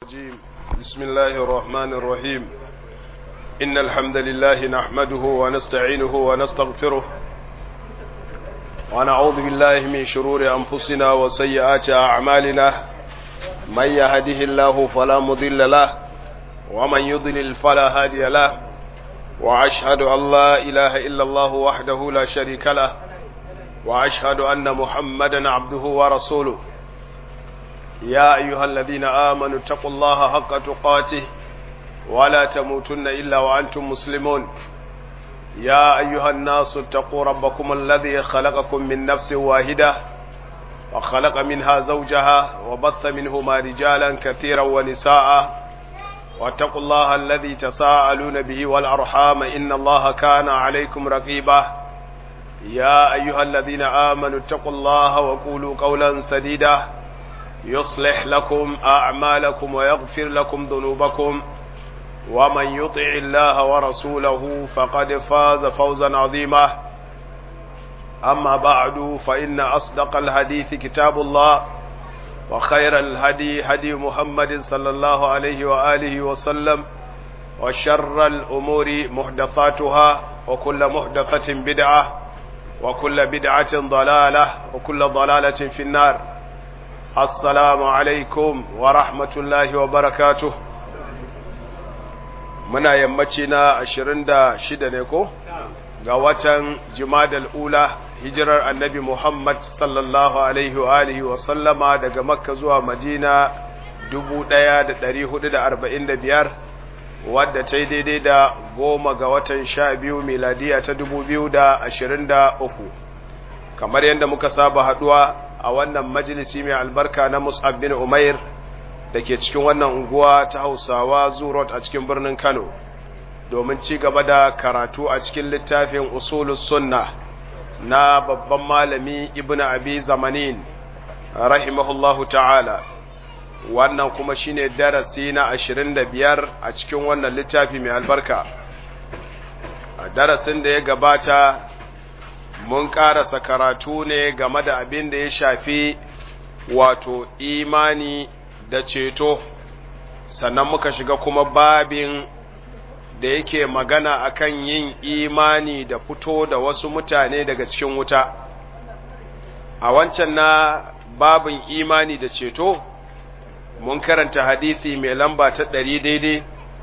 الرجيم بسم الله الرحمن الرحيم إن الحمد لله نحمده ونستعينه ونستغفره ونعوذ بالله من شرور أنفسنا وسيئات أعمالنا من يهده الله فلا مضل له ومن يضلل فلا هادي له وأشهد أن لا إله إلا الله وحده لا شريك له وأشهد أن محمدا عبده ورسوله يا أيها الذين آمنوا اتقوا الله حق تقاته ولا تموتن إلا وأنتم مسلمون يا أيها الناس اتقوا ربكم الذي خلقكم من نفس واحدة وخلق منها زوجها وبث منهما رجالا كثيرا ونساء واتقوا الله الذي تساءلون به والأرحام إن الله كان عليكم رقيبا يا أيها الذين آمنوا اتقوا الله وقولوا قولا سديدا يصلح لكم أعمالكم ويغفر لكم ذنوبكم ومن يطع الله ورسوله فقد فاز فوزا عظيما أما بعد فإن أصدق الحديث كتاب الله وخير الهدي هدي محمد صلى الله عليه وآله وسلم وشر الأمور محدثاتها وكل محدثة بدعة وكل بدعة ضلالة وكل ضلالة في النار السلام عليكم ورحمة الله وبركاته muna yammaci na ashirin da shida ne ko ga watan jimadal ula hijirar annabi muhammad sallallahu alaihi wa alihi wa sallama daga makka zuwa madina dubu ɗaya da ɗari hudu da arba'in da biyar wadda ta yi daidai da goma ga watan sha biyu miladiya ta dubu biyu da ashirin da uku kamar yadda muka saba haɗuwa a wannan majalisi mai albarka na mus'ab bin umair da ke cikin wannan unguwa ta hausawa zurot a cikin birnin kano domin ci gaba da karatu a cikin littafin usulus sunna na babban malami ibn abi zamanin rahimahullahu ta'ala wannan kuma shine darasi na ashirin da biyar a cikin wannan littafi mai albarka a darasin da ya gabata mun karasa karatu ne game da abin da ya shafi wato imani da ceto sannan muka shiga kuma babin da yake magana akan yin imani da fito da wasu mutane daga cikin wuta a wancan na babin imani da ceto mun karanta hadisi mai lamba ta ɗari daidai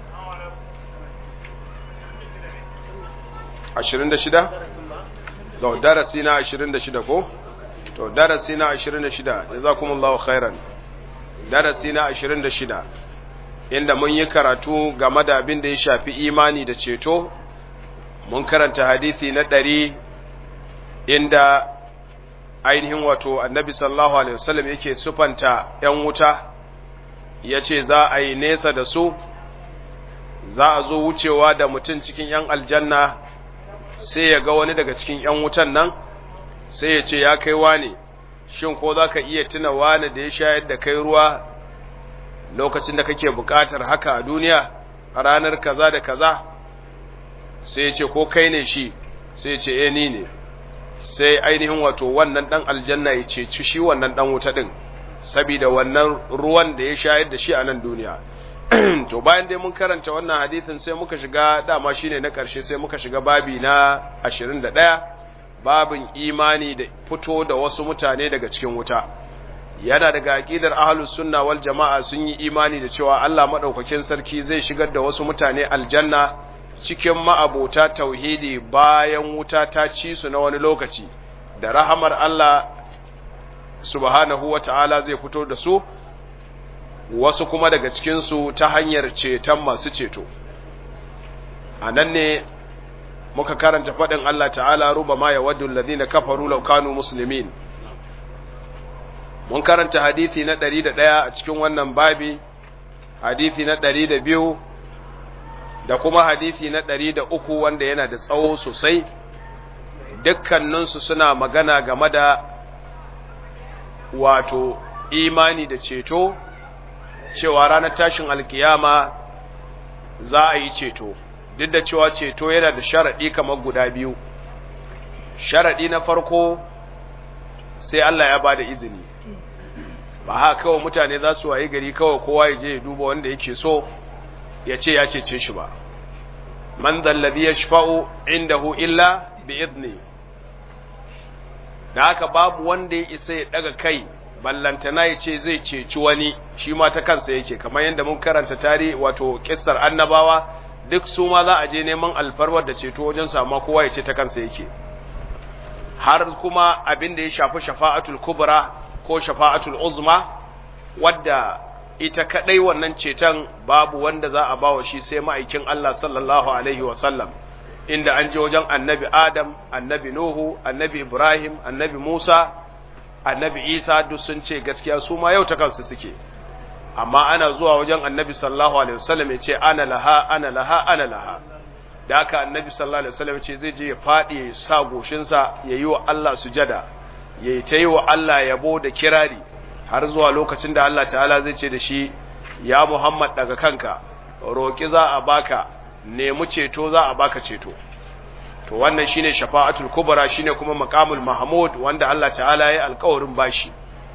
ashirin da shida? to darasi na ashirin da shida ko? to darasi na ashirin da shida jazakumullahu khairan darasi na ashirin da shida inda mun yi karatu game da abin da ya shafi imani da ceto mun karanta hadithi na ɗari inda ainihin wato annabi sallallahu alaihi wasallam yake sufanta ‘yan wuta ya ce za a yi nesa da su za a zo wucewa da mutum cikin ‘yan aljanna sai ya ga wani daga cikin ‘yan wutan nan sai ya ce ya kai wane shin ko za ka iya tuna wani da ya shayar da kai ruwa lokacin da kake buƙatar haka a duniya a ranar kaza da kaza sai ya ce ko kai ne shi sai ya ce eh ni ne sai ainihin wato wannan dan aljanna ya ce ci shi wannan dan wuta din saboda wannan ruwan da ya shayar da shi a nan duniya to bayan dai mun karanta wannan hadisin sai muka shiga dama shine na ƙarshe sai muka shiga babi na 21 babin imani da fito da wasu mutane daga cikin wuta yana daga aqidar ahlus sunna wal jama'a sun yi imani da cewa Allah madaukakin sarki zai shigar da wasu mutane aljanna cikin ma'abota tauhidi bayan wuta ta ci su na wani lokaci da rahamar Allah subhanahu wata'ala zai fito da su wasu kuma daga cikin su ta hanyar ceton masu ceto anan ne muka karanta faɗin Allah ta'ala ruba ma ya waddu alladhina kafaru law kanu muslimin mun karanta hadisi na 101 a cikin wannan babi hadisi na 102 da kuma hadisi na 103 wanda yana da tsawo sosai dukkaninsu suna magana game da wato imani da ceto cewa ranar tashin alkiyama za a yi ceto duk da cewa ceto yana da sharaɗi kamar guda biyu sharaɗi na farko sai Allah ya ba da izini ba haka kawai mutane za su wayi gari kawai kowa ya je ya duba wanda yake so ya ce ya cece shi ba man zallabi ya shafa'u indahu illa bi idni da haka babu wanda ya isa ya daga kai ballantana ya ce zai ceci wani shi ma ta kansa yake kamar yadda mun karanta tarihi wato kissar annabawa duk su ma za a je neman alfarwar da ceto wajen samu kowa ya ce ta kansa yake har kuma abin da ya shafi shafa'atul kubra ko shafa'atul uzma wadda ita kadai wannan ceton babu wanda za a bawa shi sai ma'aikin Allah sallallahu alaihi wa sallam inda an je wajen annabi Adam annabi Nuhu annabi Ibrahim annabi Musa annabi Isa duk sun ce gaskiya su ma yau ta kansu suke amma ana zuwa wajen annabi sallallahu alaihi wasallam ya ce ana laha ana laha ana laha da haka annabi sallallahu alaihi wasallam ce zai je ya fadi ya sa goshinsa ya yi wa Allah sujada ya yi ta yi wa Allah yabo da kirari har zuwa lokacin da Allah ta'ala zai ce da shi ya Muhammad daga kanka roƙi za a baka nemi ceto za a baka ceto to wannan shine shafa'atul kubra shine kuma maqamul mahmud wanda Allah ta'ala ya alƙawarin bashi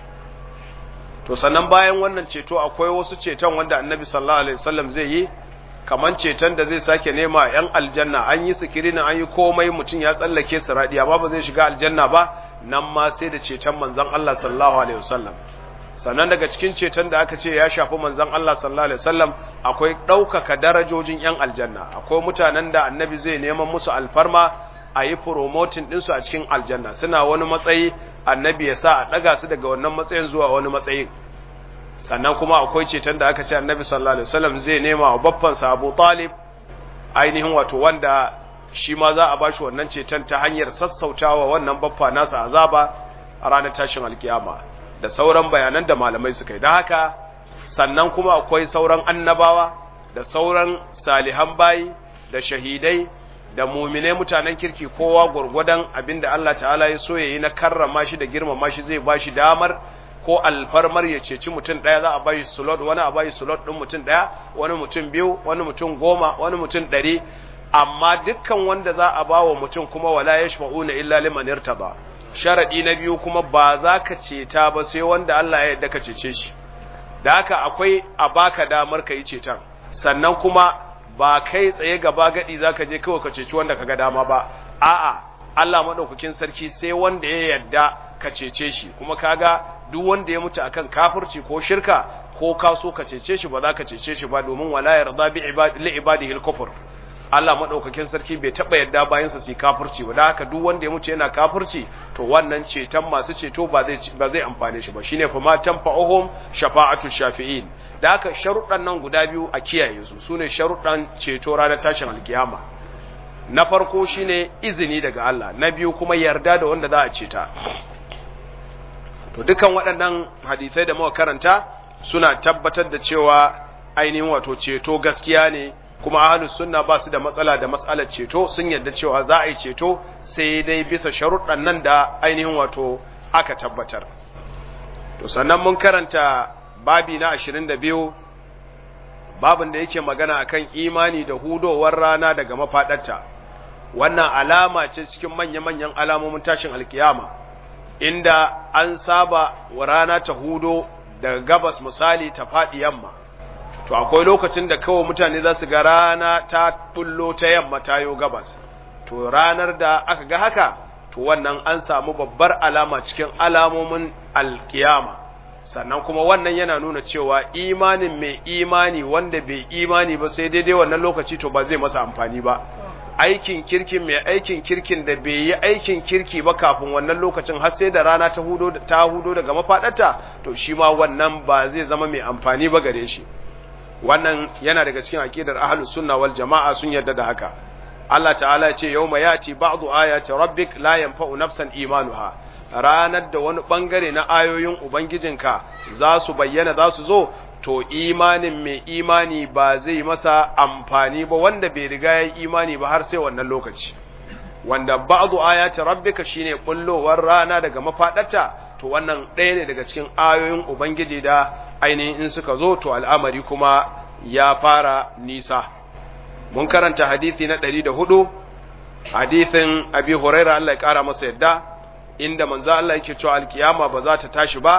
to sannan bayan wannan ceto akwai wasu ceton wanda annabi sallallahu alaihi wasallam zai yi kaman ceton da zai sake nema yan aljanna an yi sikirinin an yi komai mutum ya tsallake siradi amma ba zai shiga aljanna ba nan ma sai da ceton manzon Allah sallallahu alaihi wasallam sannan daga cikin ceton da aka ce ya shafi manzon Allah sallallahu alaihi wasallam akwai ɗaukaka darajojin yan aljanna akwai mutanen da annabi zai neman musu alfarma a yi promoting ɗinsu a cikin aljanna suna wani matsayi annabi ya sa a ɗaga su daga wannan matsayin zuwa wani matsayin sannan kuma akwai ceton da aka ce annabi sallallahu alaihi wasallam zai nema wa babbansa Abu Talib ainihin wato wanda shi ma za a bashi wannan ceton ta hanyar sassautawa wannan baffa nasa azaba a ranar tashin alkiyama da sauran bayanan da malamai suka yi da haka sannan kuma akwai sauran annabawa da sauran salihan bayi da shahidai da muminai mutanen kirki kowa gurgudan abinda Allah ta'ala ya so yayi na karrama shi da girmama shi zai bashi damar ko alfarmar ya ceci mutum ɗaya za a bashi slot wani a bashi slot ɗin mutum ɗaya wani mutum biyu wani mutum goma wani mutum ɗari amma dukkan wanda za a bawa mutum kuma wala yashfa'una illa liman irtada sharadi na biyu kuma ba za ka ceta ba sai wanda Allah ya yarda ka cece shi da haka akwai a baka damar ka yi ceton sannan kuma ba kai tsaye gaba gadi za ka je kawai ka ceci wanda ka ga dama ba a'a Allah madaukakin sarki sai wanda ya yarda ka cece shi kuma kaga duk wanda ya mutu akan kafirci ko shirka ko ka so ka cece shi ba za ka cece shi ba domin wala yarda bi li ibadihi al-kufr Allah madaukakin sarki bai taba yadda bayan sa su kafirci ba da haka duk wanda ya mutu yana kafirci to wannan ceton masu ceto ba zai ba zai amfane shi ba shine fa ma tanfa'uhum shafa'atu shafi'in da haka sharuɗan nan guda biyu a kiyaye su sune sharuɗan ceto ranar tashin alkiyama na farko shine izini daga Allah na biyu kuma yarda da wanda za a ceta to dukan waɗannan hadisai da muka karanta suna tabbatar da cewa ainihin wato ceto gaskiya ne kuma ahlus sunna ba su da matsala da matsalar ceto sun yarda cewa za a yi ceto sai dai bisa sharuɗan nan da ainihin wato aka tabbatar to sannan mun karanta babi na 22 babin da yake magana akan imani da hudowar rana daga mafaɗarta wannan alama ce cikin manya-manyan alamomin tashin alkiyama inda an saba wa rana ta hudo daga gabas misali ta faɗi yamma to akwai lokacin da kawai mutane za su ga rana ta bullo ta yamma ta yo gabas to ranar da aka ga haka to wannan an samu babbar alama cikin alamomin alkiyama sannan kuma wannan yana nuna cewa imanin mai imani wanda bai imani ba sai daidai wannan lokaci to ba zai masa amfani ba aikin kirkin mai aikin kirkin da bai yi aikin kirki ba kafin wannan lokacin har sai da rana ta hudo ta hudo daga mafadarta to shi ma wannan ba zai zama mai amfani ba gare shi wannan yana daga cikin aqidar ahlus sunna wal jamaa sun yarda da haka Allah ta'ala ya ce yawma yati ba'du ayati rabbik la yanfa'u nafsan imanuha ranar da wani bangare na ayoyin ubangijinka za su bayyana za su zo to imanin mai imani ba zai masa amfani ba wanda bai riga ya imani ba har sai wannan lokaci wanda ba'du ayati rabbika shine kullowar rana daga mafadarta to wannan ɗaya ne daga cikin ayoyin ubangiji da ainihin in suka zo to al'amari kuma ya fara nisa mun karanta hadisi na 104 hadisin abi huraira Allah ya kara masa yadda inda manzo Allah yake cewa alkiyama ba za ta tashi ba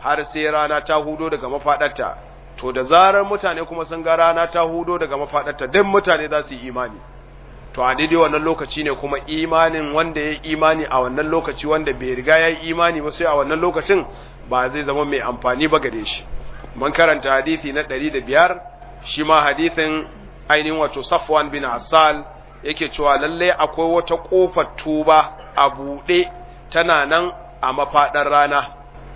har sai rana ta hudo daga mafadarta to da zarar mutane kuma sun ga rana ta hudo daga mafadarta duk mutane za su yi imani to a daidai wannan lokaci ne kuma imanin wanda ya yi imani a wannan lokaci wanda bai riga ya yi imani ba sai a wannan lokacin ba zai zama mai amfani ba gare shi mun karanta hadisi na ɗari da biyar shi ma hadisin ainihin wato safwan bin asal yake cewa lallai akwai wata ƙofar tuba a buɗe tana nan a mafaɗar rana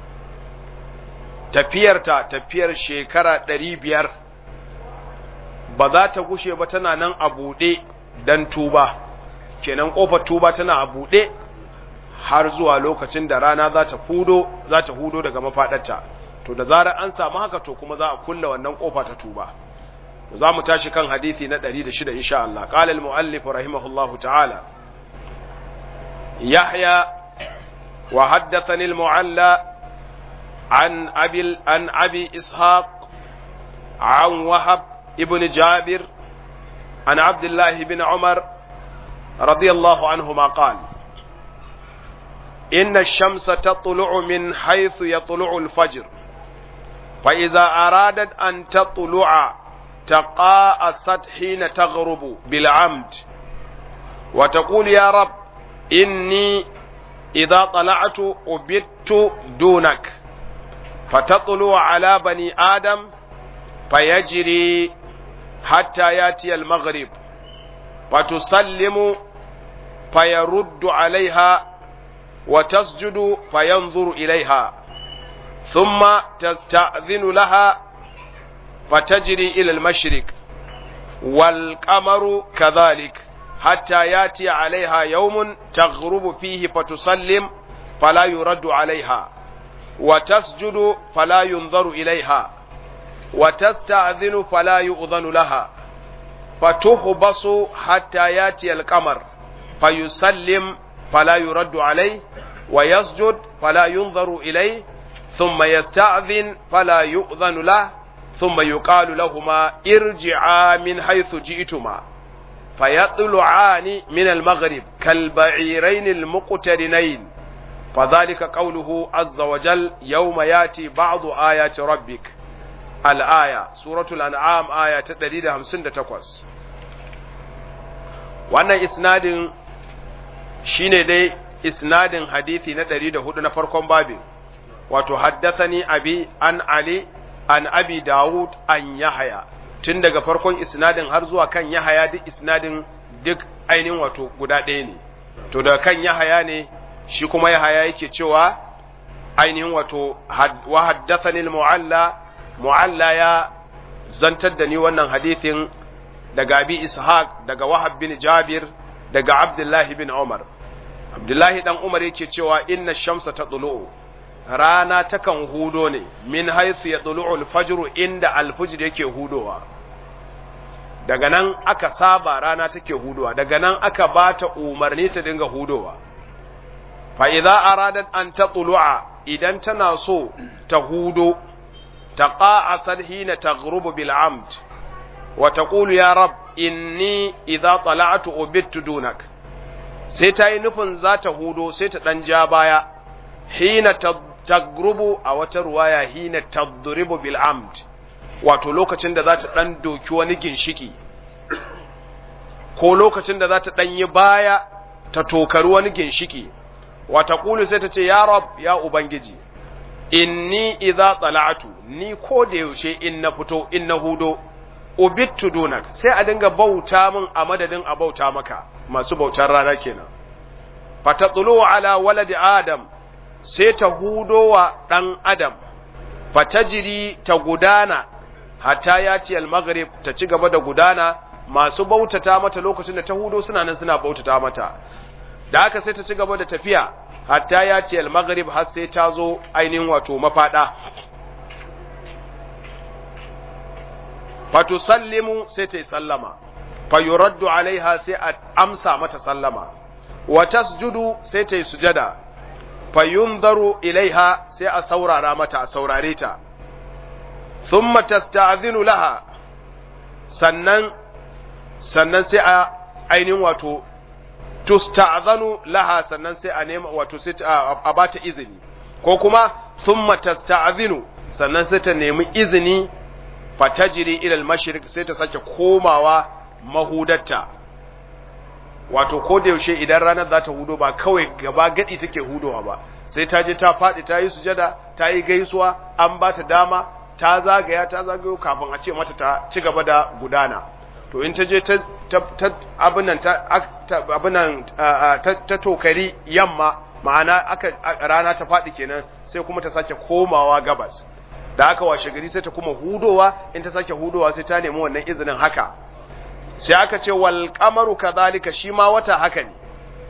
tafiyarta tafiyar shekara ɗari biyar ba za ta gushe ba tana nan a buɗe don tuba kenan ƙofar tuba tana a buɗe har zuwa lokacin da rana za ta hudo za ta hudo daga mafaɗarta to da zarar an samu haka to kuma za a kulla wannan ƙofa ta tuba za mu tashi kan hadisi na 106 insha Allah qala al muallif rahimahullahu ta'ala yahya wa haddathani al mualla an abi an abi ishaq an wahab ibn jabir an abdullah ibn umar radiyallahu anhuma qala إن الشمس تطلع من حيث يطلع الفجر فإذا أرادت أن تطلع تقاءست حين تغرب بالعمد وتقول يا رب إني إذا طلعت أبت دونك فتطلع على بني آدم فيجري حتى يأتي المغرب فتسلم فيرد عليها وتسجد فينظر إليها ثم تستأذن لها فتجري إلى المشرق والقمر كذلك حتى ياتي عليها يوم تغرب فيه فتسلم فلا يرد عليها وتسجد فلا ينظر إليها وتستأذن فلا يؤذن لها فتهبص حتى ياتي القمر فيسلم فلا يرد عليه ويسجد فلا ينظر إليه ثم يستأذن فلا يؤذن له ثم يقال لهما ارجعا من حيث جئتما فيطلعان من المغرب كالبعيرين المقترنين فذلك قوله عز وجل يوم ياتي بعض آيات ربك الآية سورة الأنعام آية 158 wannan isnadin shine dai isnadin hadisi na 104 na farkon babin wato haddathani abi an ali an abi Dawud an Yahaya tun daga farkon isnadin har zuwa kan Yahaya duk isnadin duk ainihin wato guda ɗaya ne to daga kan Yahaya ne shi kuma Yahaya yake cewa ainihin wato wa haddathani al-mu'alla mu'alla ya zantar da ni wannan hadithin daga Abi Ishaq daga Wahab bin Jabir daga Abdullahi bin Umar Abdullahi dan Umar yake cewa inna shamsa tatlu'u rana takan hudo ne min haithu ya tsulu alfajiru inda alfajir yake hudowa daga nan aka saba rana take hudowa daga nan aka ba ta umarni ta dinga hudowa fa idza aradat an tatlu'a idan tana so ta hudo taqa'asat hina taghrubu bil amd wa taqulu ya rab inni idza tala'tu ubittu dunak sai ta yi nufin za ta hudo sai ta dan ja baya hina tagrubu a wata ruwaya hina tadribu bil amd wato lokacin da za ta dan doki wani ginshiki ko lokacin da za ta dan yi baya ta tokari wani ginshiki wata kulu sai ta ce ya rab ya ubangiji inni idza tala'tu ni ko da yaushe in na fito in na hudo ubittu dunak sai a dinga bauta min a madadin a bauta maka masu bautar rana kenan fatatlu ala waladi adam sai ta hudo wa ɗan adam fatajiri ta gudana hatta ya ce al-maghrib ta ci gaba da gudana masu bautata mata lokacin da ta hudo suna nan suna bautata mata da haka sai ta ci gaba da tafiya hatta ya ce al-maghrib har sai ta zo ainihin wato mafada fatusallimu sai ta yi sallama fayuraddu alaiha sai a amsa mata sallama wa tasjudu sai ta yi sujada fayunzaru ilaiha sai a saurara mata a saurare ta thumma tasta'zinu laha sannan sannan sai a ainihin wato tusta'zanu laha sannan sai a nema wato sai a bata izini ko kuma thumma tasta'zinu sannan sai ta nemi izini fatajiri ila al-mashriq sai ta sake komawa mahudatta wato ko da yaushe idan ranar za ta hudo ba kawai gaba gadi take hudowa ba sai ta je ta faɗi ta yi sujada ta yi gaisuwa an ba ta dama ta zagaya ta zagayo kafin a ce mata ta ci gaba da gudana to in ta je ta abinan ta abinan ta tokari yamma ma'ana aka rana ta faɗi kenan sai kuma ta sake komawa gabas da aka washe gari sai ta kuma hudowa in ta sake hudowa sai ta nemi wannan izinin haka sai aka ce wal qamaru kadhalika shi ma wata haka ne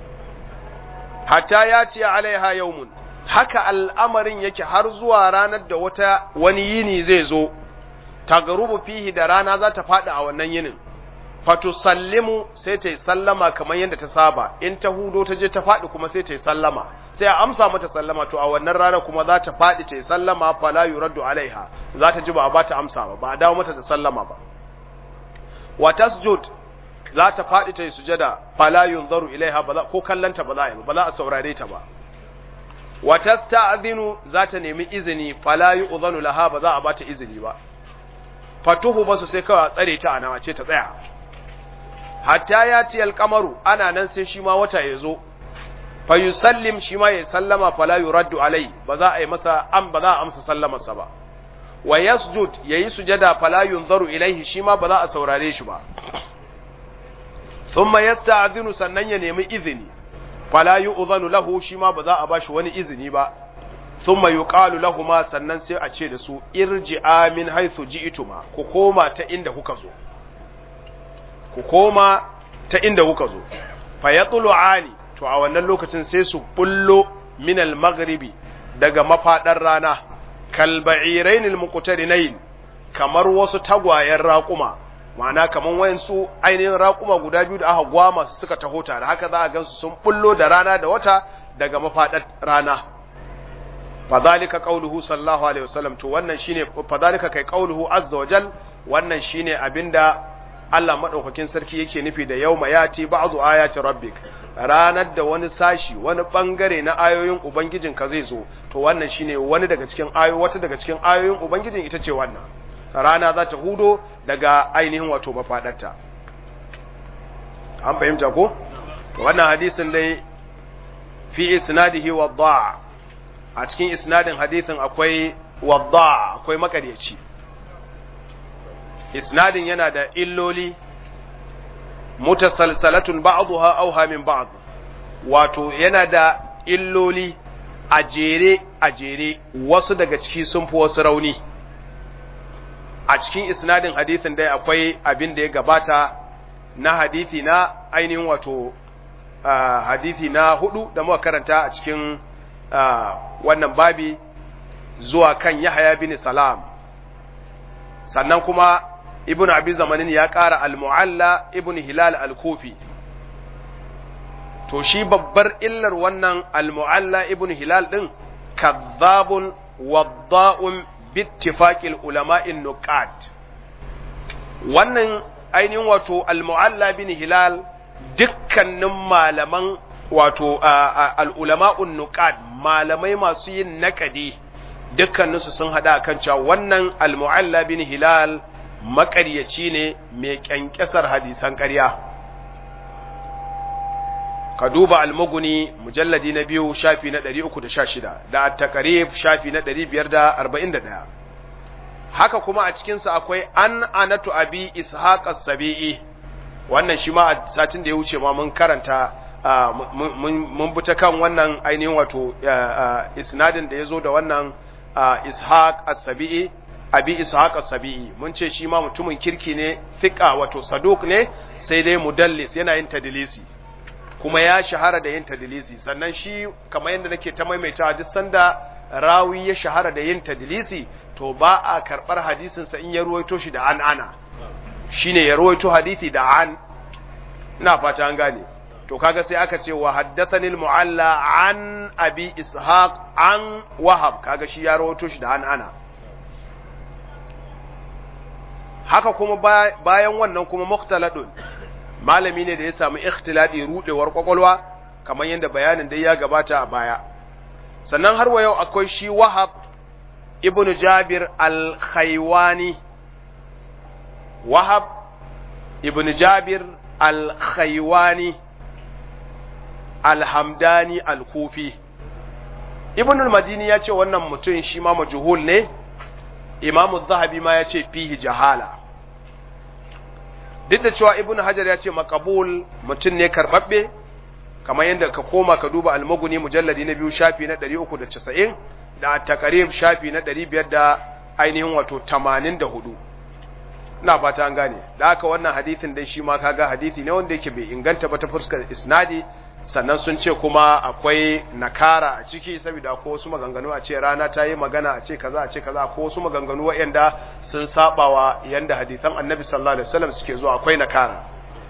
hatta ya ce alaiha yawmun haka al'amarin yake har zuwa ranar da wata wani yini zai zo tagarubu fihi da rana za ta faɗi a wannan yinin fato sallimu sai ta yi sallama kamar yadda ta saba in ta hudo ta je ta faɗi kuma sai ta yi sallama sai a amsa mata sallama to a wannan rana kuma za ta faɗi ta yi sallama fala yuraddu alaiha za ta ji ba a ba ta amsa ba ba a dawo mata da sallama ba wa tasjud za ta faɗi ta yi sujada fala yunzaru ilaiha ba ko kallanta ba za a yi ba za a saurare ta ba wa tasta'dhinu za ta nemi izini fala yu'zanu laha ba za a ba ta izini ba fatuhu basu sai kawai tsare ta ana ce ta tsaya hatta ya ci alkamaru ana nan sai shi ma wata ya zo fa yusallim shi ma ya sallama fala yuraddu alai ba za a yi masa am ba za a amsa sallamarsa ba wa yasjud yayi sujada fala yunzaru ilaihi shi ma ba za a saurare shi ba thumma yasta'dhinu sannan ya nemi izini fala yu'zanu lahu shi ma ba za a bashi wani izini ba thumma yuqalu lahumma sannan sai a ce da su irji'a min haythu ji'tuma ku koma ta inda kuka zo ku koma ta inda kuka zo fa yatlu'ani to a wannan lokacin sai su bullo min al-maghribi daga mafadar rana kal ba'irain al-muqtarinain kamar wasu tagwayen raƙuma ma'ana kamar wayansu ainihin raƙuma guda biyu da aka gwama su suka taho tare haka za a gansu sun bullo da rana da wata daga mafadar rana fadhalika qauluhu sallallahu alaihi wasallam to wannan shine fadhalika kai qauluhu azza wajal wannan shine abinda Allah madaukakin sarki yake nufi da yawma yati ba'du ayati rabbik ranar da wani sashi wani bangare na ayoyin ubangijinka zai zo to wannan shine wani daga cikin ayo wata daga cikin ayoyin ubangijin ita ce wannan rana za ta hudo daga ainihin wato mafadarta an fahimta ko to wannan hadisin dai fi isnadihi wadda a cikin isnadin hadisin akwai wadda akwai makaryaci isnadin yana da illoli mutasalsalatun ba'dha auha min ba'd wato yana da illoli a jere a jere wasu daga ciki sun fi wasu rauni a cikin isnadin hadithin dai akwai abin da ya gabata na hadithi na ainihin wato hadithi na hudu da muka karanta a cikin wannan babi zuwa kan Yahaya bin Salam sannan kuma ibn abi zamanin ya ƙara al-mu'alla ibn hilal al-kufi to shi babbar illar wannan al-mu'alla ibn hilal din kadhabun wadda'un bittifaqil ulama'in nuqat wannan ainihin wato al-mu'alla bin hilal dukkanin malaman wato al-ulama'un nuqat malamai masu yin nakadi dukkaninsu sun hada kan cewa wannan al-mu'alla bin hilal maƙaryaci ne mai ƙyanƙyasar hadisan ƙarya ka duba almuguni mujalladi na biyu shafi na 316 da at-taqrib shafi na 541 haka kuma a cikinsa akwai an anatu abi ishaq as-sabi'i wannan shi ma a satin da ya wuce ma mun karanta mun bi ta kan wannan ainihin wato isnadin da ya zo da wannan ishaq as-sabi'i abi ishaq as-sabi'i mun ce shi ma mutumin kirki ne thiqa wato saduk ne sai dai mudallis yana yin tadlisi kuma ya shahara da yin tadlisi sannan shi kamar yadda nake ta maimaitawa duk sanda rawi ya shahara da yin tadlisi to ba a karbar hadisin sa in ya ruwaito shi da an ana shine ya ruwaito hadisi da an ina fata an gane to kaga sai aka ce wa haddathani al-mu'alla an abi ishaq an wahab kaga shi ya ruwaito shi da an ana haka kuma bayan wannan kuma mukhtaladun malami ne da ya samu ikhtiladi rudewar kwakwalwa kamar yadda bayanin dai ya gabata a baya sannan har wa yau akwai shi wahab ibn Jabir al-Khaywani Wahab ibn Jabir al-Khaywani al-Hamdani al-Kufi Ibn al-Madini ya ce wannan mutum shi ma majhul ne Imam zahabi ma ya ce fihi jahala duk da cewa Ibn Hajar ya ce makabul mutum ne karbabbe kamar yadda ka koma ka duba al-Mughni mujalladi na biyu shafi na 390 da takarib shafi na 500 da ainihin wato 84 ina fata an gane da haka wannan hadithin dai shi ma kaga hadithi ne wanda yake bai inganta ba ta fuskar isnadi sannan sun ce kuma akwai nakara a ciki saboda ko wasu maganganu a ce rana ta yi magana a ce kaza a ce kaza ko wasu maganganu waɗanda sun sabawa yanda hadithan annabi sallallahu alaihi wasallam suke zuwa akwai nakara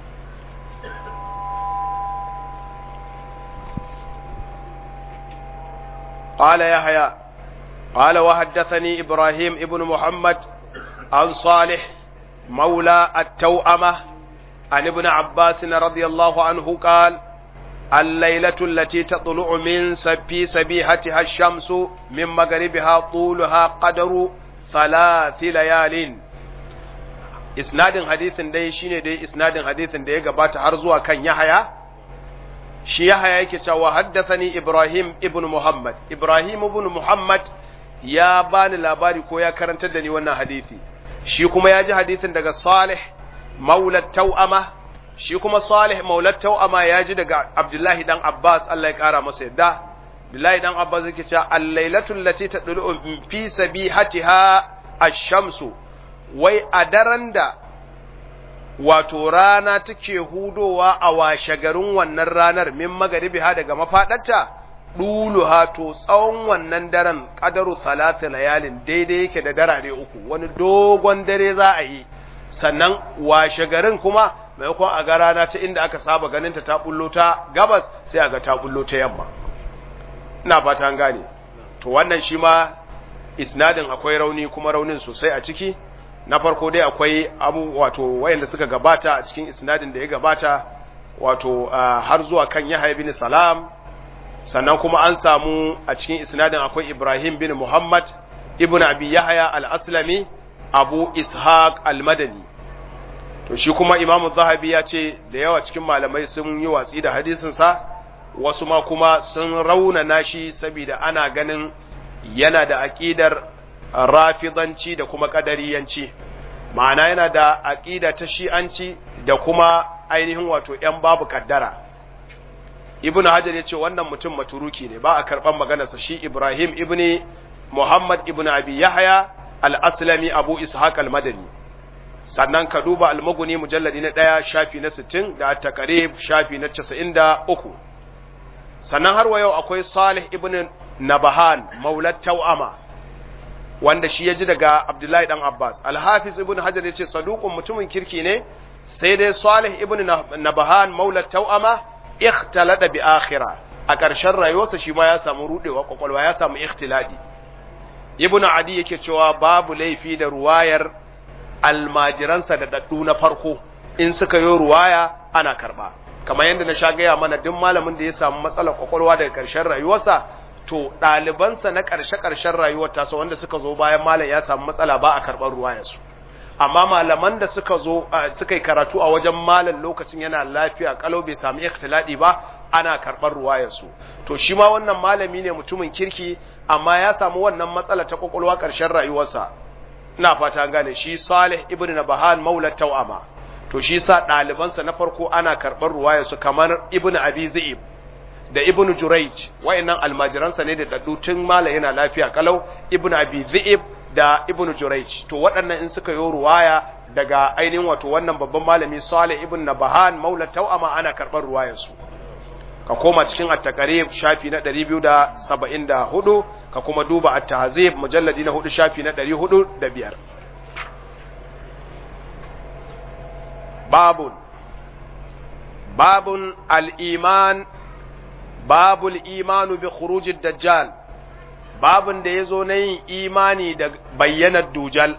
قال يحيى قال وحدثني إبراهيم ابن محمد عن صالح مولى التوأمة عن ابن عباس رضي الله عنه قال الليلة التي تطلع من في سبيحتها الشمس من مغربها طولها قدر ثلاث ليال isnadin hadithin dai shine dai isnadin hadithin da ya gabata har zuwa kan Yahaya shi Yahaya yake cewa haddathani Ibrahim ibn Muhammad Ibrahim ibn Muhammad ya bani labari ko ya karantar da ni wannan hadisi shi kuma ya ji hadisin daga Salih maula Tau'ama shi kuma Salih maula Tau'ama ya ji daga Abdullahi dan Abbas Allah ya kara masa yadda Abdullahi dan Abbas yake cewa al-lailatul lati tadlu fi sabihatiha ash-shamsu wai a daren da wato rana take hudowa a washe garin wannan ranar min magaribi ha daga mafaɗarta ɗuluha to tsawon wannan daren ƙadaru salatu layalin daidai yake da darare uku wani dogon dare za a yi sannan washe garin kuma maimakon a ga rana ta inda aka saba ganinta ta bullo ta gabas sai a ga ta bullo ta yamma ina fata an gane to wannan shi ma isnadin akwai rauni kuma raunin sosai a ciki na farko dai akwai abu wato wayanda suka gabata a cikin isnadin da ya gabata wato har zuwa kan Yahya bin Salam sannan kuma an samu a cikin isnadin akwai Ibrahim bin Muhammad ibn Abi Yahya al-Aslami Abu Ishaq al-Madani to shi kuma Imam Zahabi ya ce da yawa cikin malamai sun yi watsi da hadisin sa wasu ma kuma sun raunana shi saboda ana ganin yana da aqidar rafidanci da kuma kadariyanci ma'ana yana da aqida ta shi'anci da kuma ainihin wato ‘yan babu kaddara ibn hajar ya ce wannan mutum maturuki ne ba a karɓar maganarsa shi ibrahim ibn muhammad ibn abi yahya al-aslami abu ishaq al-madani sannan ka duba al-maguni mujalladi na ɗaya shafi na sittin da takarib shafi na casa'in da uku sannan har wa yau akwai salih ibn nabahan maulat tau'ama wanda shi ya ji daga Abdullahi dan Abbas. Al-Hafiz ibn Hajar ya ce saduqun mutumin kirki ne sai dai Salih ibn Nabahan maula tau'ama ikhtalada bi akhira a ƙarshen rayuwarsa shi ma ya samu rudewa kwakwalwa ya samu ikhtiladi. Ibn Adi yake cewa babu laifi da ruwayar almajiransa da daddu na farko in suka yi ruwaya ana karba. Kamar yadda na sha gaya mana duk malamin da ya samu matsalar kwakwalwa daga ƙarshen rayuwarsa to ɗalibansa na ƙarshe-ƙarshen rayuwar tasa wanda suka zo bayan malam ya samu matsala ba a karɓar ruwayarsu amma malaman da suka zo suka yi karatu a wajen malam lokacin yana lafiya kalau bai samu ikhtiladi ba ana karɓar ruwayarsu to shi ma wannan malami ne mutumin kirki amma ya samu wannan matsala ta kwakwalwa ƙarshen rayuwarsa ina fata an gane shi Salih ibn Nabahan maula Tawama to shi sa ɗalibansa na farko ana karɓar ruwayarsu kamar ibn Abi Zaib da ibnu Jurayj wayannan almajiransa ne da daddu tun mala yana lafiya kalau ibnu Abi Dhi'ib da ibnu Jurayj to waɗannan in suka yi ruwaya daga ainihin wato wannan babban malami Salih ibn Nabahan maula Tawama ana karɓar ruwayar su ka koma cikin at-taqrib shafi na 274 ka kuma duba at-tahzib mujalladi na 4 shafi na 405 babun babun al-iman babul imanu bi khurujid dajjal babun da yazo na yin imani da bayyanar dujal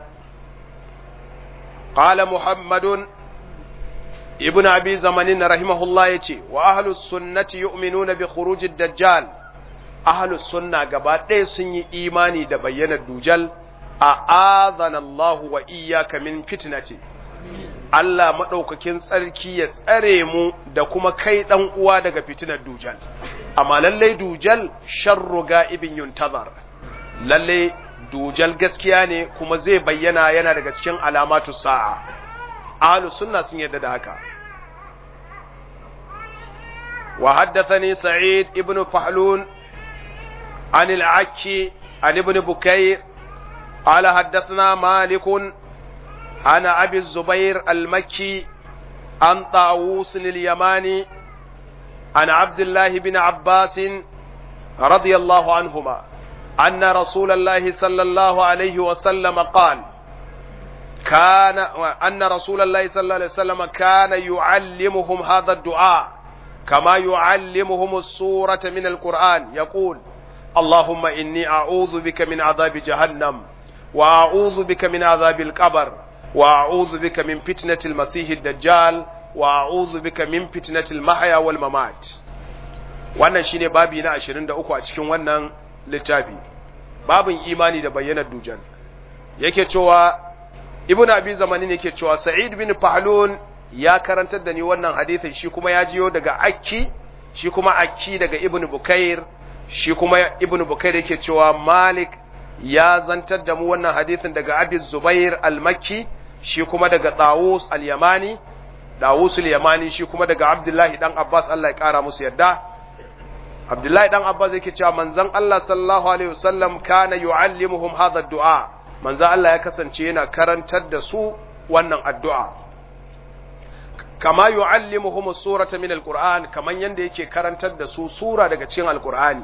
qala muhammadun ibn abi zamanin rahimahullah yace wa ahlus sunnati yu'minuna bi khurujid dajjal ahlus sunna gaba ɗaya sun yi imani da bayyanar dujal a azanallahu wa iyyaka min fitnati Allah maɗaukakin tsarki ya tsare mu da kuma kai ɗan uwa daga fitinar dujal amma lallai dujal sharru ga'ibin yuntazar lallai dujal gaskiya ne kuma zai bayyana yana daga cikin alamatu sa'a ahlus sunna sun yarda da haka wa haddathani sa'id ibn fahlun عن العكي عن ابن بكير قال حدثنا مالك عن أبي الزبير المكي عن طاووس اليماني عن عبد الله بن عباس رضي الله عنهما أن رسول الله صلى الله عليه وسلم قال كان أن رسول الله صلى الله عليه وسلم كان يعلمهم هذا الدعاء كما يعلمهم السورة من القرآن يقول اللهم إني أعوذ بك من عذاب جهنم وأعوذ بك من عذاب القبر وأعوذ بك من فتنة المسيح الدجال وأعوذ بك من فتنة المحيا والممات wannan shine babi na 23 a cikin wannan littafi babin imani da bayyanar dujal yake cewa ibnu abi zamanin yake cewa sa'id bin fahlun ya karantar da ni wannan hadisin shi kuma ya jiyo daga akki shi kuma akki daga ibnu bukair shi kuma ibnu bukair yake cewa malik ya zantar da mu wannan hadisin daga abi zubair al-makki shi kuma daga tawus al-yamani tawus al-yamani shi kuma daga abdullahi dan abbas Allah ya kara musu yadda abdullahi dan abbas yake cewa manzon Allah sallallahu alaihi wasallam kana yuallimuhum hadha ad-du'a manzon Allah ya kasance yana karantar da su wannan addu'a kama yu'allimuhum surata min alquran kaman yanda yake karantar da su sura daga cikin alqur'ani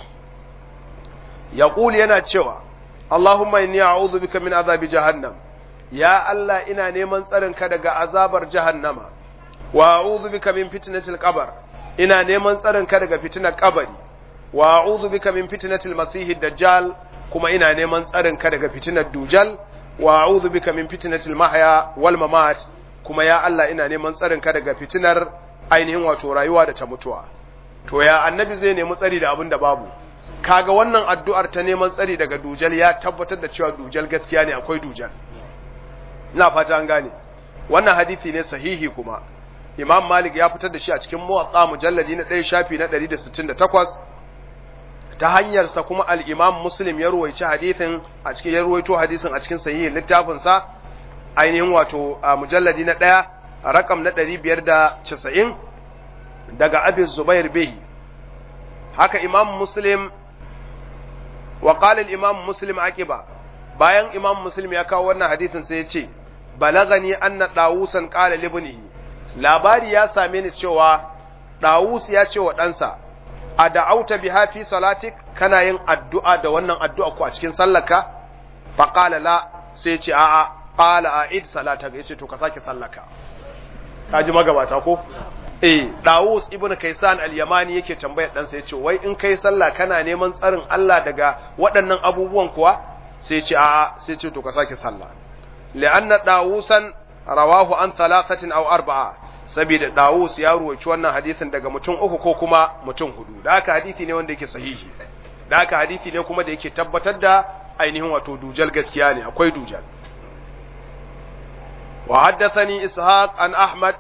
yaqul yana cewa Allahumma inni a'udhu bika min azabi jahannam ya Allah ina neman tsarin ka daga azabar jahannama wa a'udhu bika min fitnatil qabr ina neman tsarin ka daga fitnar kabari wa a'udhu bika min fitnatil masihid dajjal kuma ina neman tsarin ka daga fitnar dujal wa a'udhu bika min fitnatil mahya wal mamat kuma ya Allah ina neman tsarin ka daga fitinar ainihin wato rayuwa da ta mutuwa to ya annabi zai nemi tsari da abin da babu kaga wannan addu'ar ta neman tsari daga dujal ya tabbatar da cewa dujal gaskiya ne akwai dujal ina fata an gane wannan hadisi ne sahihi kuma imam malik ya fitar da shi a cikin muwatsa mujalladi na ɗaya shafi na 168 ta hanyarsa kuma al-imam muslim ya ruwaici hadisin a cikin ya ruwaito hadisin a cikin sahihin littafinsa ainihin wato a mujalladi na ɗaya a rakam na ɗari biyar da casa'in daga abin zubair behi haka imam muslim wa ƙalil imam muslim ake ba bayan imam muslim ya kawo wannan hadisin sai ya ce balagani anna ɗawusan ƙala libnihi labari ya same ni cewa ɗawus ya ce wa ɗansa a da'auta biha fi salatik kana yin addu'a da wannan addu'a ko a cikin sallaka faƙala la sai ce a'a qala a'id salataka yace to ka sake sallaka kaji magabata ko eh Dawus ibn Kaysan al-Yamani yake tambayar dan sa yace wai in kai sallah kana neman tsarin Allah daga waɗannan abubuwan kuwa sai yace a'a sai yace to ka sake sallah li'anna Dawusan rawahu an thalathatin aw arba'a saboda Dawus ya ruwaci wannan hadisin daga mutum uku ko kuma mutum hudu da haka hadisi ne wanda yake sahihi da haka hadisi ne kuma da yake tabbatar da ainihin wato dujal gaskiya ne akwai dujal وحدثني إسحاق عن أحمد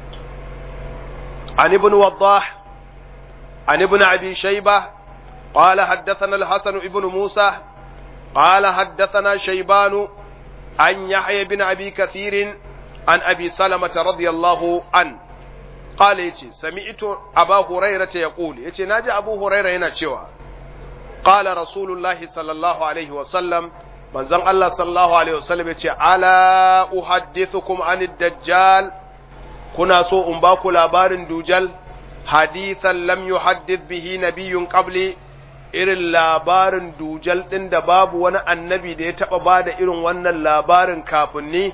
عن ابن وضاح عن ابن أبي شيبة قال حدثنا الحسن ابن موسى قال حدثنا شيبان عن يحيى بن أبي كثير عن أبي سلمة رضي الله عنه قال يتي سمعت أبا هريرة يقول يتي ناجي أبو هريرة هنا شوى قال رسول الله صلى الله عليه وسلم manzon Allah sallallahu alaihi wasallam ya ce ala uhaddithukum anid dajjal kuna so in ba ku labarin dujal hadithan lam yuhaddith bihi nabiyyun qabli irin labarin dujal din da babu wani annabi da ya taba bada irin wannan labarin kafin ni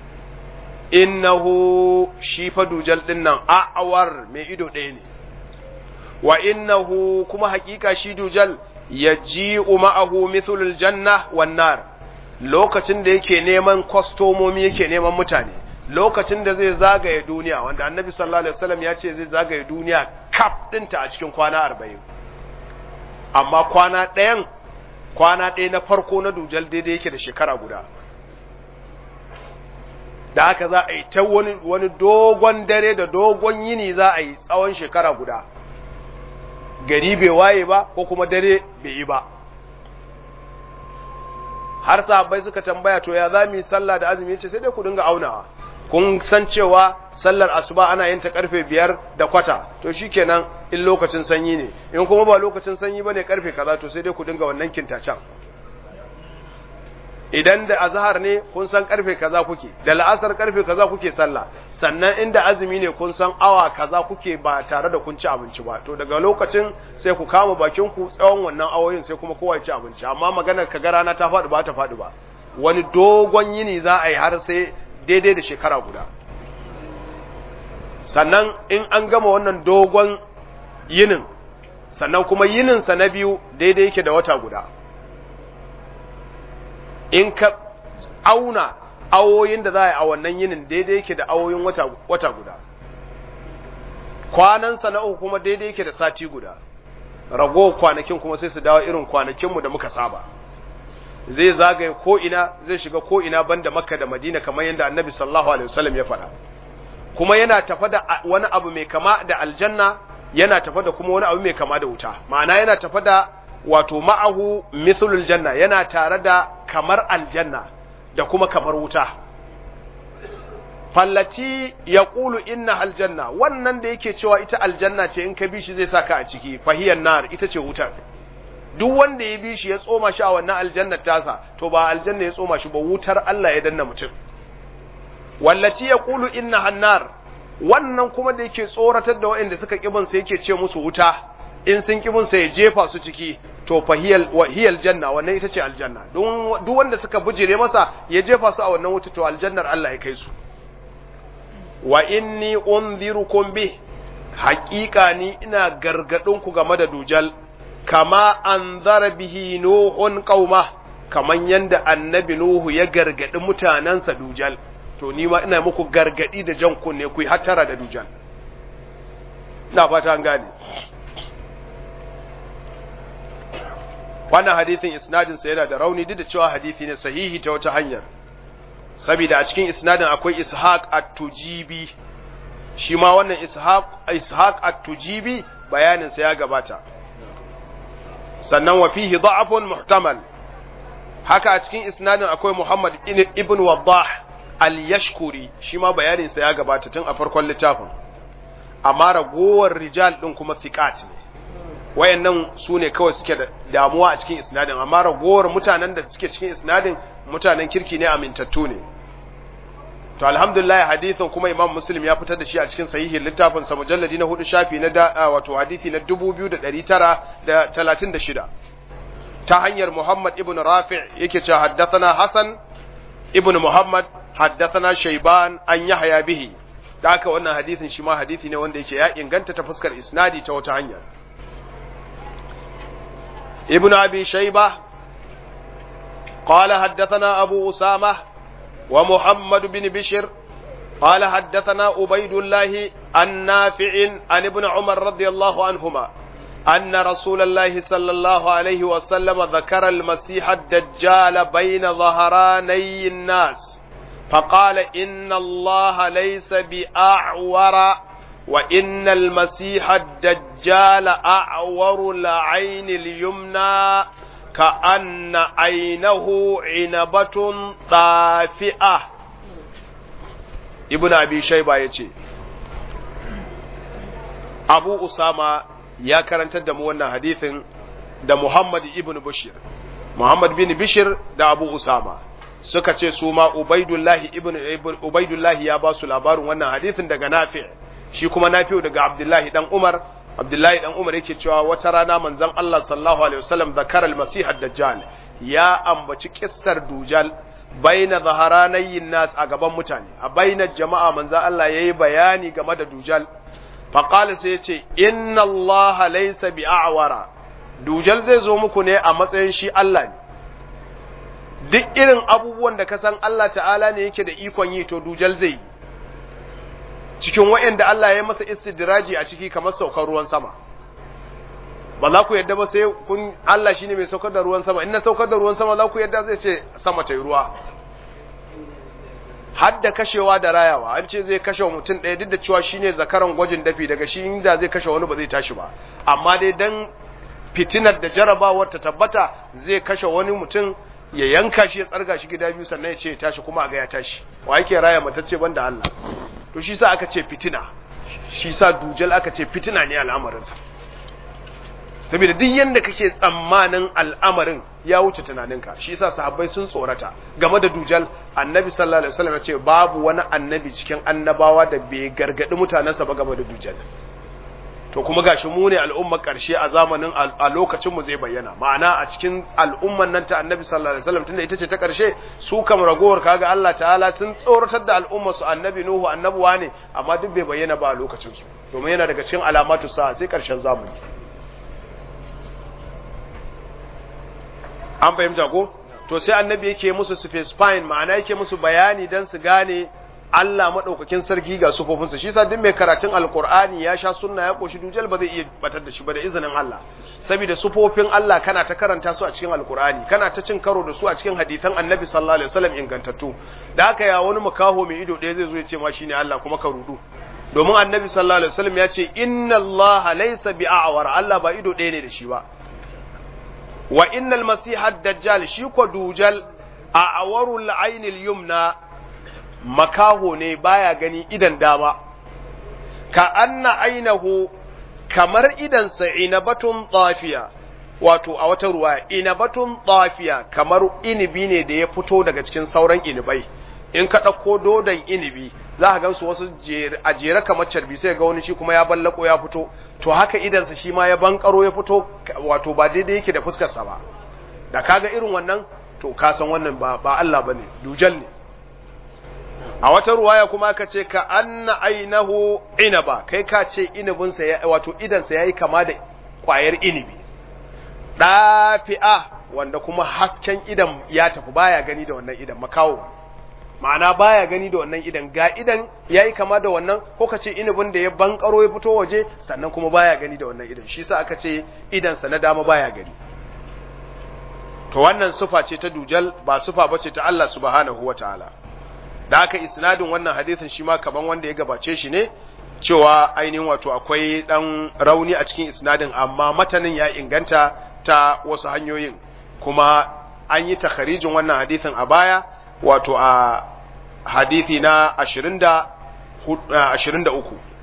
innahu shi fa dujal din nan a'awar mai ido ɗaya ne wa innahu kuma hakika shi dujal yaji'u ma'ahu mithlul janna wan nar lokacin da yake neman kwastomomi yake neman mutane lokacin da zai zagaye duniya wanda annabi sallallahu alaihi wasallam ya ce zai zagaye duniya kaf dinta a cikin kwana 40 amma kwana ɗayan kwana ɗaya na farko na dujal daidai yake da shekara guda da haka za a yi ta wani, wani dogon dare da dogon yini za a yi tsawon shekara guda gari bai waye ba ko kuma dare bai yi ba har sahabbai suka tambaya to ya za mu yi sallah da azumi ce sai dai ku dinga aunawa kun san cewa sallar asuba ana yin ta karfe biyar da kwata to shikenan in lokacin sanyi ne in kuma ba lokacin sanyi bane karfe kaza to sai dai ku dinga wannan kintacen idan da azhar ne kun san karfe kaza kuke da la'asar karfe kaza kuke sallah sannan inda azumi ne kun san awa kaza kuke ba tare da kun ci abinci ba to daga lokacin sai ku kama bakin ku tsawon wannan awoyin sai kuma kowa ya ci abinci amma maganar ka ga rana ta faɗi ba ta faɗi ba wani dogon yini za a yi har sai daidai da shekara guda sannan in an gama wannan dogon yinin sannan kuma yininsa na biyu daidai yake da wata guda in ka auna awoyin da za a yi a wannan yinin daidai yake da awoyin wata, wata guda kwanansa na uku kuma daidai yake da sati guda rago kwanakin kuma sai su dawo irin kwanakinmu da muka saba zai zagaye ko'ina zai shiga ko'ina banda makka da madina kamar yadda annabi sallallahu alaihi wasallam ya faɗa kuma yana tafa da wani abu mai kama da aljanna yana tafa da kuma wani abu mai kama da wuta ma'ana yana tafa da wato ma'ahu mithlul janna yana tare da kamar aljanna da kuma kamar wuta fallati ya ƙulu inna aljanna wannan da yake cewa ita aljanna ce in ka bi shi zai saka a ciki fahiyar nar ita ce wutar duk wanda ya bi shi ya tsoma shi a wannan aljannar tasa to ba aljanna ya tsoma shi ba wutar Allah ya danna mutum wallaci ya ƙulu inna hannar wannan kuma da yake tsoratar da waɗanda suka ƙibin sa yake ce musu wuta in sun ƙibin sa ya jefa su ciki to fahiyal wahiyal janna wannan ita ce aljanna duk wanda suka bujire masa ya jefa su a wannan wuta to aljannar Allah ya kai su wa inni unzirukum bih haƙiƙa ni ina gargadin ku game da dujal kama anzara bihi nuhun qauma kaman yanda annabi nuhu ya gargadi mutanansa dujal to ni ma ina muku gargadi da jan kunne ku yi hattara da dujal ina fata an gane wannan hadithin isnadin sa yana da rauni duk da cewa hadisi ne sahihi ta wata hanyar saboda a cikin isnadin akwai ishaq at-tujibi shi ma wannan ishaq ishaq at-tujibi bayanin sa ya gabata sannan wa fihi da'afun muhtamal haka a cikin isnadin akwai muhammad ibn waddah al-yashkuri shi ma bayanin sa ya gabata tun a farkon littafin amma ragowar rijal din kuma thiqat ne wayannan su ne kawai suke da damuwa a cikin isnadin amma ragowar mutanen da suke cikin isnadin mutanen kirki ne amintattu ne to alhamdulillah hadithin kuma imam muslim ya fitar da shi a cikin sahihin littafin sa mujalladi na hudu shafi na da wato hadithi na 2936 ta hanyar muhammad ibn rafi' yake cewa haddathana hasan ibn muhammad haddathana shayban an yahya bihi da haka wannan hadithin shi ma hadithi ne wanda yake ya inganta ta fuskar isnadi ta wata hanyar ابن أبي شيبة قال حدثنا أبو أسامة ومحمد بن بشر قال حدثنا عبيد الله النافع عن ابن عمر رضي الله عنهما أن رسول الله صلى الله عليه وسلم ذكر المسيح الدجال بين ظهراني الناس فقال إن الله ليس بأعور وإن المسيح الدجال أعور العين اليمنى كأن عينه عنبة طافئة ابن أبي شيبة يتي أبو أسامة يا كرنت دم وانا حديث da Muhammad ibn Bashir Muhammad bin Bishir da Abu Usama suka ce su ma Ubaidullahi ibn Ubaidullahi ya ba su labarin wannan hadisin daga Nafi' shi kuma Nafi'u daga Abdullahi dan Umar Abdullahi dan Umar yake cewa wata rana manzon Allah sallallahu alaihi wasallam zakara al-Masih ad-Dajjal ya ambaci kissar Dujal baina zaharanayin nas a gaban mutane a bainar jama'a manzon Allah yayi bayani game da Dujal faqala sai yace inna Allah laysa bi'awara Dujal zai zo muku ne a matsayin shi Allah ne duk irin abubuwan da ka san Allah ta'ala ne yake da ikon yi to Dujal zai yi cikin waɗanda Allah ya masa istidraji a ciki kamar saukar ruwan sama ba za ku yadda ba sai kun Allah shine mai saukar da ruwan sama in na saukar da ruwan sama za ku yadda zai ce sama ta yi ruwa har da kashewa da rayawa an ce zai kashe mutum ɗaya duk da cewa shine zakaran gwajin dafi daga shi inda zai kashe wani ba zai tashi ba amma dai dan fitinar da jarabawar ta tabbata zai kashe wani mutum ya yanka shi ya tsarga shi gida biyu sannan ya ce ya tashi kuma a ga ya tashi wa yake raya matacce banda Allah to shi sa aka ce fitina shi sa dujal aka ce fitina ne al'amarinsa saboda duk yanda kake tsammanin al'amarin ya wuce tunaninka shi yasa sahabbai sun tsorata game da dujal annabi sallallahu alaihi wasallam ya ce babu wani annabi cikin annabawa da bai gargadi mutanensa ba game da dujal to kuma gashi mu ne al'ummar karshe a zamanin a lokacin mu zai bayyana ma'ana a cikin al'umman nan ta annabi sallallahu alaihi wasallam tunda ita ce ta karshe su kam ragowar kaga Allah ta'ala sun tsoratar da al'ummar su annabi nuhu annabuwa ne amma duk bai bayyana ba a lokacin su domin yana daga cikin alamatu sa sai karshen zamani an fahimta ko to sai annabi yake musu specifying ma'ana yake musu bayani dan su gane Allah madaukakin sarki ga sufofinsa shi yasa duk mai karatun alqur'ani ya sha sunna ya koshi dujal ba zai iya batar da shi ba da izinin Allah saboda sufofin Allah kana ta karanta su a cikin alqur'ani kana ta cin karo da su a cikin hadisan annabi sallallahu alaihi wasallam ingantattu da haka ya wani makaho mai ido ɗaya zai zo ya ce ma shine Allah kuma ka rudu domin annabi sallallahu alaihi wasallam ya ce inna Allah laysa bi'awar Allah ba ido ɗaya ne da shi ba wa innal masiha dajjal shi ko dujal a awarul ainil yumna makaho ne baya gani idan dama ka anna ainahu kamar idansa inabatun tsafiya wato a wata ruwa inabatun tsafiya kamar inibi ne da ya fito daga cikin sauran inibai in ka ɗauko dodon inibi za ka gansu wasu a jere kamar carbi sai ga wani shi kuma ya ballako ya fito to haka idansa shi ma ya bankaro ya fito wato ba daidai yake da fuskarsa ba da kaga irin wannan to ka san wannan ba ba Allah bane dujal ne a wata ruwaya kuma aka ce ka anna ainahu inaba kai ka ce inibinsa ya wato idansa yayi kama da kwayar inibi dafi'a wanda kuma hasken idan ya tafi baya gani da wannan idan makawo ma'ana baya gani da wannan idan ga idan yayi kama da wannan ko kace inibin da ya bankaro ya fito waje sannan kuma baya gani da wannan idan shi yasa aka ce idan sa na dama baya gani to wannan sufa ce ta dujal ba sufa bace ta Allah subhanahu wataala da aka isnadin wannan hadisin shi ma kaman wanda ya gabace shi ne cewa ainihin wato akwai dan rauni a cikin isnadin amma matanin ya inganta ta wasu hanyoyin kuma an yi takharijin wannan hadisin a baya wato a hadithi na 23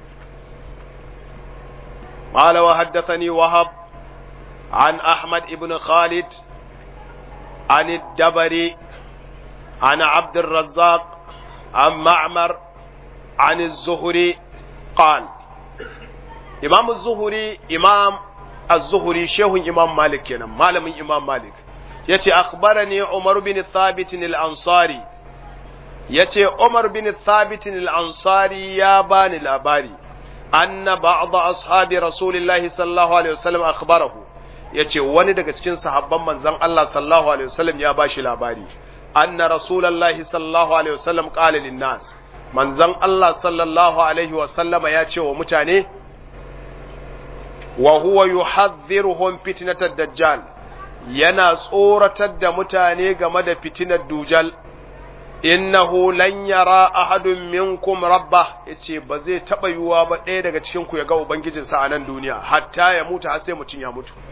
قال وحدثني وهب عن أحمد بن خالد عن الدبري عن عبد الرزاق عن معمر عن الزهري قال إمام الزهري إمام الزهري شيخ إمام مالك كنا مالم إمام مالك yace akhbarani Umar bin Thabit al-Ansari yace Umar bin Thabit al-Ansari ya bani labari anna ba'd ashabi Rasulillahi sallallahu alaihi wasallam akhbarahu yace wani daga cikin sahabban manzon Allah sallallahu alaihi wasallam ya bashi labari anna Rasulullahi sallallahu alaihi wasallam qala lin-nas manzon Allah sallallahu alaihi wasallama ya ce wa mutane wa huwa yuhadhdhiruhum fitnatad dajjal yana tsoratar da mutane game da fitinar dujal innahu lan yara ahadun minkum rabba yace ba zai taba yiwuwa ba ɗaya daga cikin ku ya ga ubangijinsa a nan duniya hatta ya mutu har sai mutum ya mutu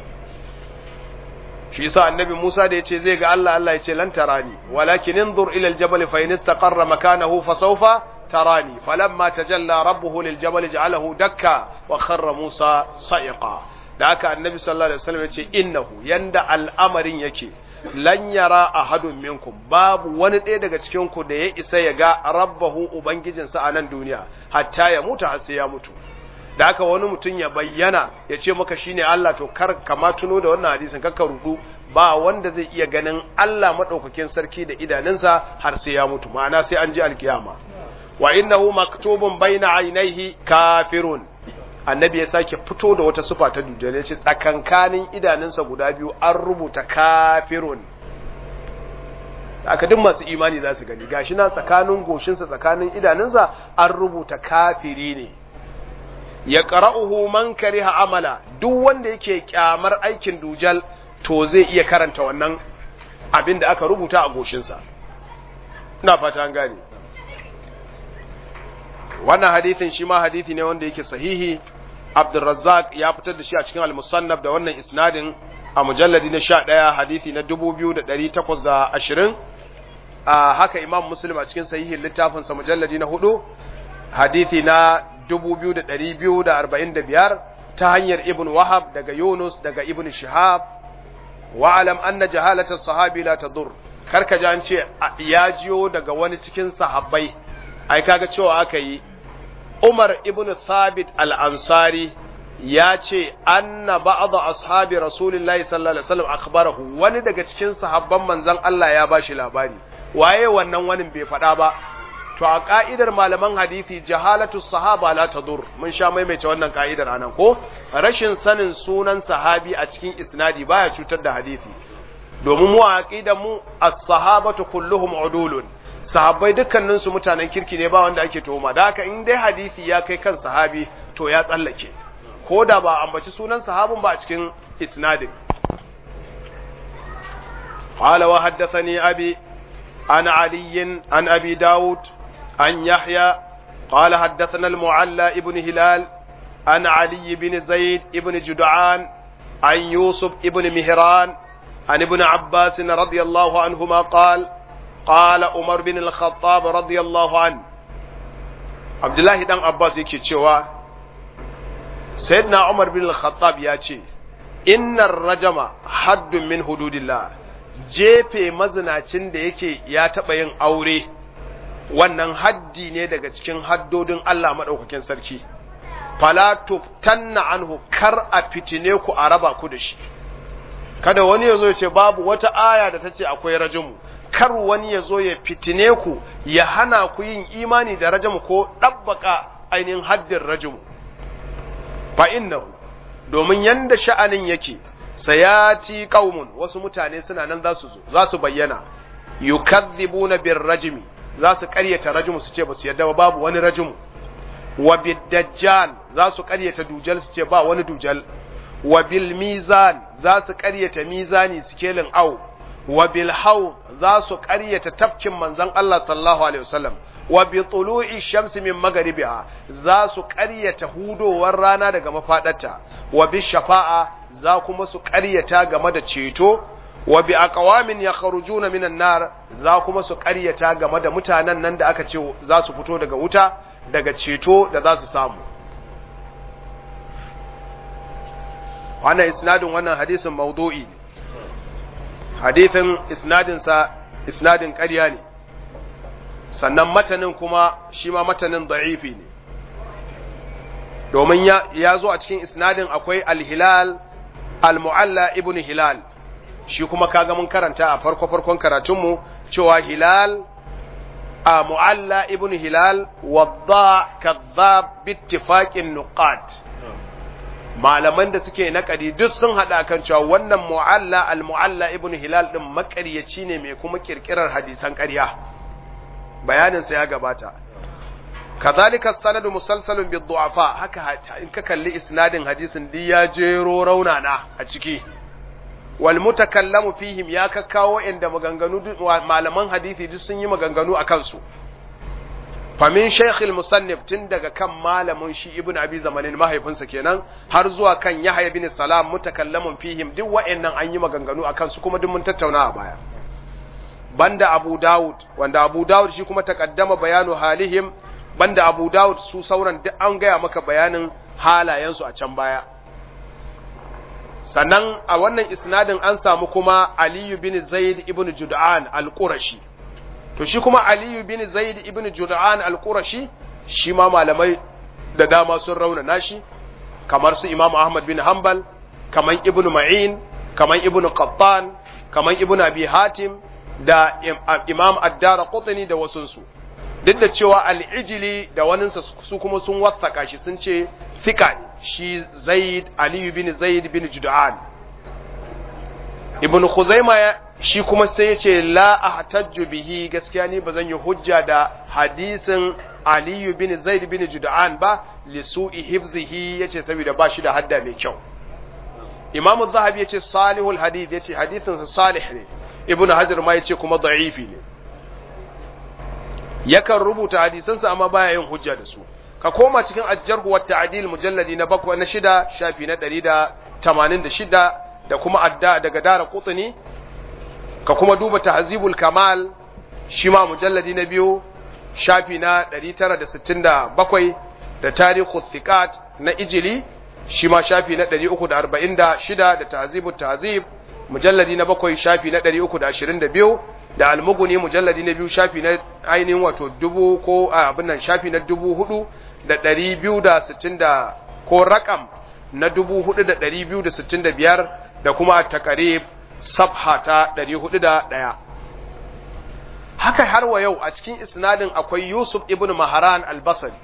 shi yasa annabi Musa da yace zai ga Allah Allah yace lan tarani walakin inzur ila aljabal fa in istaqarra makanahu fa sawfa tarani falamma tajalla rabbuhu liljabal ja'alahu dakka wa kharra Musa sa'iqa da haka annabi sallallahu alaihi wasallam yace innahu yanda al'amarin yake lan yara ahadun minkum babu wani ɗaya daga cikin ku da ya isa ya ga rabbahu ubangijinsa a nan duniya hatta ya mutu har sai ya mutu da haka wani mutum ya bayyana ya ce maka shine Allah to kar kama tuno da wannan hadisin kakka rudu ba wanda zai iya ganin Allah madaukakin sarki da idanunsa har sai ya mutu ma'ana sai an ji alkiyama wa innahu maktubun baina aynaihi kafirun annabi ya sake fito da wata sufa ta dujjal ya ce tsakankanin idanunsa guda biyu an rubuta kafirun aka duk masu imani za su gani gashi na tsakanin goshinsa tsakanin idanunsa an rubuta kafiri ne ya qara'uhu man kariha amala duk wanda yake kyamar aikin dujal to zai iya karanta wannan abin da aka rubuta a goshinsa ina fata an gane wannan hadithin shi ma hadithi ne wanda yake sahihi Abdulrazzaq ya fitar da shi a cikin al-Musannaf da wannan isnadin a mujalladi na 11 hadithi na 2820 a haka Imam Muslim a cikin sahihin littafin sa mujalladi na 4 hadithi na 2245 ta hanyar Ibn Wahab daga Yunus daga Ibn Shihab wa alam anna jahalata sahabi la tadur karka ji an ce ya jiyo daga wani cikin sahabbai ai kaga cewa aka yi Umar ibn Thabit al-Ansari ya ce anna ba'd ashabi Rasulullahi sallallahu alaihi wasallam akhbarahu wani daga cikin sahabban manzon Allah ya bashi labari waye wannan wani bai faɗa ba to a ka'idar malaman hadisi jahalatu sahaba la tadur mun sha maimaita wannan ka'idar anan ko rashin sanin sunan sahabi a cikin isnadi baya cutar da hadisi domin mu a aqidar mu as-sahabatu kulluhum udulun sahabbai dukkanin su mutanen kirki ne ba wanda ake tuhuma da haka in dai hadisi ya kai kan sahabi to ya tsallake ko da ba ambaci sunan sahabin ba a cikin isnadin قال وحدثني أبي عن علي عن أبي داود عن يحيى قال حدثنا المعلى ابن هلال عن علي بن زيد ابن جدعان عن يوسف ابن مهران عن ابن عباس رضي الله عنهما قال قال عمر بن الخطاب رضي الله عنه عبد الله بن عباس yake cewa sayyidina Umar bin al-Khattab ya ce innar rajama haddun min hududillah jefe mazinacin da yake ya taɓa yin aure wannan haddi ne daga cikin haddodin Allah maɗaukakin sarki fala tuftanna anhu kar a fitine ku a raba ku da shi kada wani ya zo ya ce babu wata aya da ta ce akwai rajimu kar wani ya zo ya fitine ku ya hana ku yin imani da rajimu ko ɗabbaka ainihin haddin rajimu fa innahu domin yanda sha'anin yake sayati qaumun wasu mutane suna nan za su zo za su bayyana yukazzibuna bir rajmi za su ƙaryata rajimu su ce ba su yadda babu wani rajimu wa bid dajjal za su ƙaryata dujal su ce ba wani dujal wa bil mizan za su ƙaryata mizani sikelin au wa bil haw za su ƙaryata tafkin manzon Allah sallallahu alaihi wasallam wa bi tulu'i shamsi min magaribiha za su ƙaryata hudowar rana daga mafadarta wa bi shafa'a za kuma su ƙaryata game da ceto wa bi aqwamin yakhrujuna minan nar za kuma su ƙaryata game da mutanen nan da aka ce za su fito daga wuta daga ceto da za su samu wannan isnadin wannan hadisin mawdu'i ne hadisin isnadin sa isnadin ƙarya ne sannan matanin kuma shi ma matanin da'ifi ne domin ya zo a cikin isnadin akwai al-hilal al-mu'alla ibn hilal shi kuma kaga mun karanta a farko farkon karatunmu cewa hilal a mu'alla ibn hilal wadda kadhab bittifaqin nuqat malaman da suke nakadi duk sun hada kan cewa wannan mu'alla al-mu'alla ibn hilal din makaryaci ne mai kuma kirkirar hadisan ƙarya bayanin sa ya gabata kazalika sanadu musalsalun bi du'afa haka in ka kalli isnadin hadisin di ya jero raunana a ciki wal mutakallamu fihim ya kakkawo inda maganganu malaman hadisi duk sun yi maganganu akan su famin shaykhil musannif tun daga kan malamin shi ibnu abi zamanin mahaifinsa kenan har zuwa kan yahya bin salam mutakallamun fihim duk wa'annan an yi maganganu akan su kuma duk mun tattauna a baya banda abu daud wanda abu daud shi kuma takaddama bayanu halihim banda abu daud su sauran duk an gaya maka bayanin halayensu a can baya sannan a wannan isnadin an samu kuma aliyu bin zaid ibn jud'an al-qurashi to shi kuma aliyu bin zaid ibn jud'an al-qurashi shi ma malamai da dama sun raunana shi kamar su imam ahmad bin hanbal kamar ibn ma'in kamar ibn qattan kamar ibn abi hatim da imam ad-dara qutni da wasunsu duk da cewa al-ijli da waninsa su kuma sun wasaka shi sun ce fika ne shi zaid aliyu bin zaid bin jud'an ibn khuzaima shi kuma sai ya ce la ahtajju bihi gaskiya ni bazan yi hujja da hadisin Ali bin Zaid bin Jud'an ba li su'i hifzihi yace saboda ba shi da hadda mai kyau Imam Az-Zahabi yace salihul hadith yace hadisin sa salih ne Ibn Hajar ma yace kuma da'ifi ne yakan rubuta hadisansa amma baya yin hujja da su ka koma cikin ajjarhu wa ta'dil mujalladi na bakwai na shida shafi na 186 da kuma adda daga dara qutni ka kuma duba tahzibul kamal shi ma mujalladi na biyu shafi na 967 da tarihu thiqat na ijili shi ma shafi na 346 da tahzibut tahzib mujalladi na bakwai shafi na 322 da almuguni mujalladi na biyu shafi na ainihin wato dubu ko abin nan shafi na dubu hudu da ɗari biyu da sittin da ko rakam na dubu hudu da ɗari biyu da sittin da biyar da kuma takarib sabha ta ɗari hudu da ɗaya haka har wa yau a cikin isnadin akwai yusuf ibn maharan albasari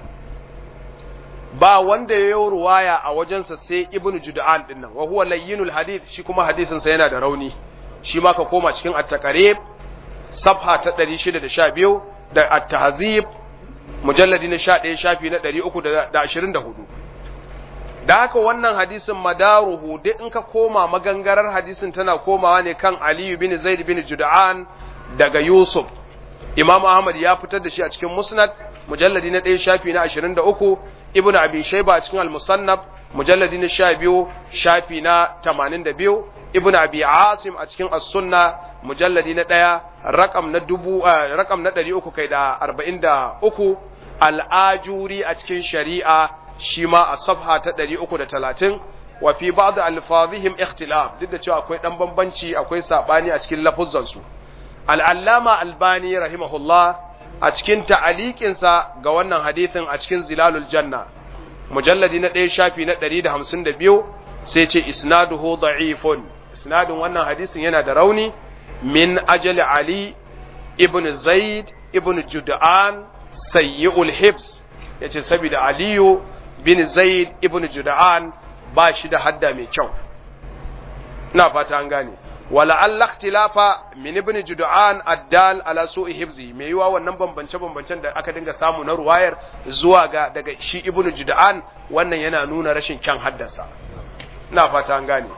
ba wanda ya yi ruwaya a wajensa sai ibn juda'an din nan wa huwa layyinul hadith shi kuma hadisinsa yana da rauni shi ma ka koma cikin at-taqrib safha ta 612 da at-tahzib mujalladi na 11 shafi na 324 da haka wannan hadisin madaruhu duk in ka koma magangarar hadisin tana komawa ne kan Ali bin Zaid bin Jud'an daga Yusuf Imam Ahmad ya fitar da shi a cikin Musnad mujalladi na 1 shafi na 23 Ibn Abi Shayba a cikin Al-Musannaf mujalladi na 12 shafi na 82 Ibn Abi Asim a cikin As-Sunna mujalladi na 1 rakam na dubu rakam na 300 kai da 43 Al-Ajuri a cikin Shari'a shi ma a safha ta 330 wa fi ba'd alfazihim ikhtilaf duk da cewa akwai dan bambanci akwai sabani a cikin lafuzzan su al-allama albani rahimahullah a cikin ta'aliqin sa ga wannan hadithin a cikin zilalul janna mujalladi na 1 shafi na 152 sai ce isnaduhu da'ifun isnadin wannan hadisin yana da rauni min ajali ali ibn zaid ibn jud'an sayyi'ul hibs yace saboda aliyu bin Zaid ibn Juda'an ba shi da hadda mai kyau ina fata an gane wala Allah ikhtilafa min ibn Juda'an addal ala su'i hifzi mai yiwa wannan bambance bambancen da aka dinga samu na ruwayar zuwa ga daga shi ibn Juda'an wannan yana nuna rashin kyan haddasa ina fata an gane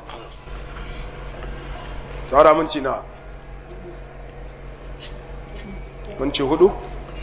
saura mun ci na mun ci hudu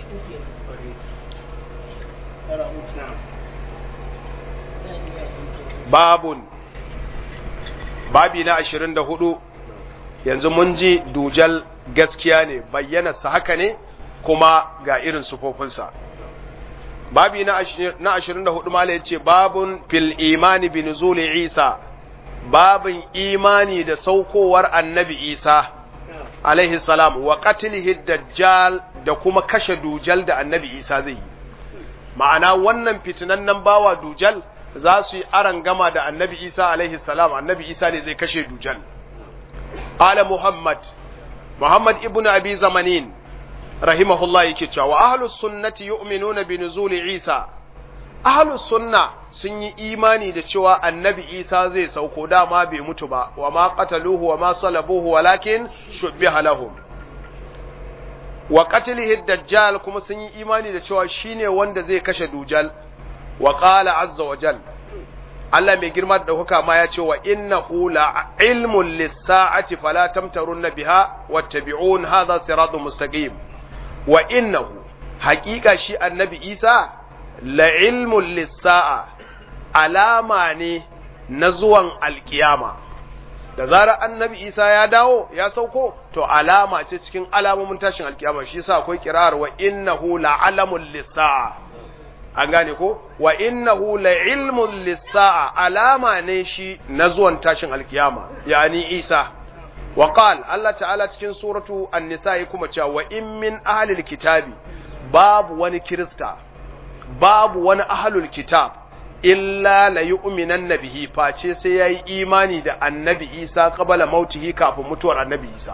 babun babi na ashirin da hudu yanzu mun ji dujal gaskiya ne bayyanarsa haka ne kuma ga irin sufofinsa babi na ashirin da hudu mala ya ce babun fil imani bin zuli isa babin imani da saukowar annabi isa alaihi salam wa qatlihi dajjal da kuma kashe dujal da annabi isa zai yi ma'ana wannan fitinannen bawa dujal za su yi aran gama da annabi isa alaihi salam annabi isa ne zai kashe dujal ala muhammad muhammad ibn abi zamanin rahimahullah yake cewa wa ahlus sunnati yu'minuna bi nuzuli isa ahlus sunna sun yi imani da cewa annabi isa zai sauko dama bai mutu ba wa ma qataluhu wa ma salabuhu walakin shubbiha lahum wa qatlihi dajjal kuma sun yi imani da cewa shine wanda zai kashe dujal wa qala azza wa jal Allah mai girma da ɗaukaka ma ya ce wa innahu la ilmun lis-sa'ati fala tamtarunna biha wattabi'un hadha siratun mustaqim wa innahu haqiqa shi annabi Isa la ilmun lis-sa'a alama ne na zuwan alkiyama da zarar annabi Isa ya dawo ya sauko to alama ce cikin alamomin tashin alkiyama shi yasa akwai kirar wa innahu la alamun lis-sa'a an gane ko wa innahu la ilmun lis-sa'a alama ne shi na zuwan tashin alkiyama yani Isa wa qal Allah ta'ala cikin suratu an-nisa kuma cewa wa in min ahlil kitabi babu wani kirista babu wani ahlul kitab illa la yu'minanna bihi face sai yayi imani da annabi Isa qabala mautihi kafin mutuwar annabi Isa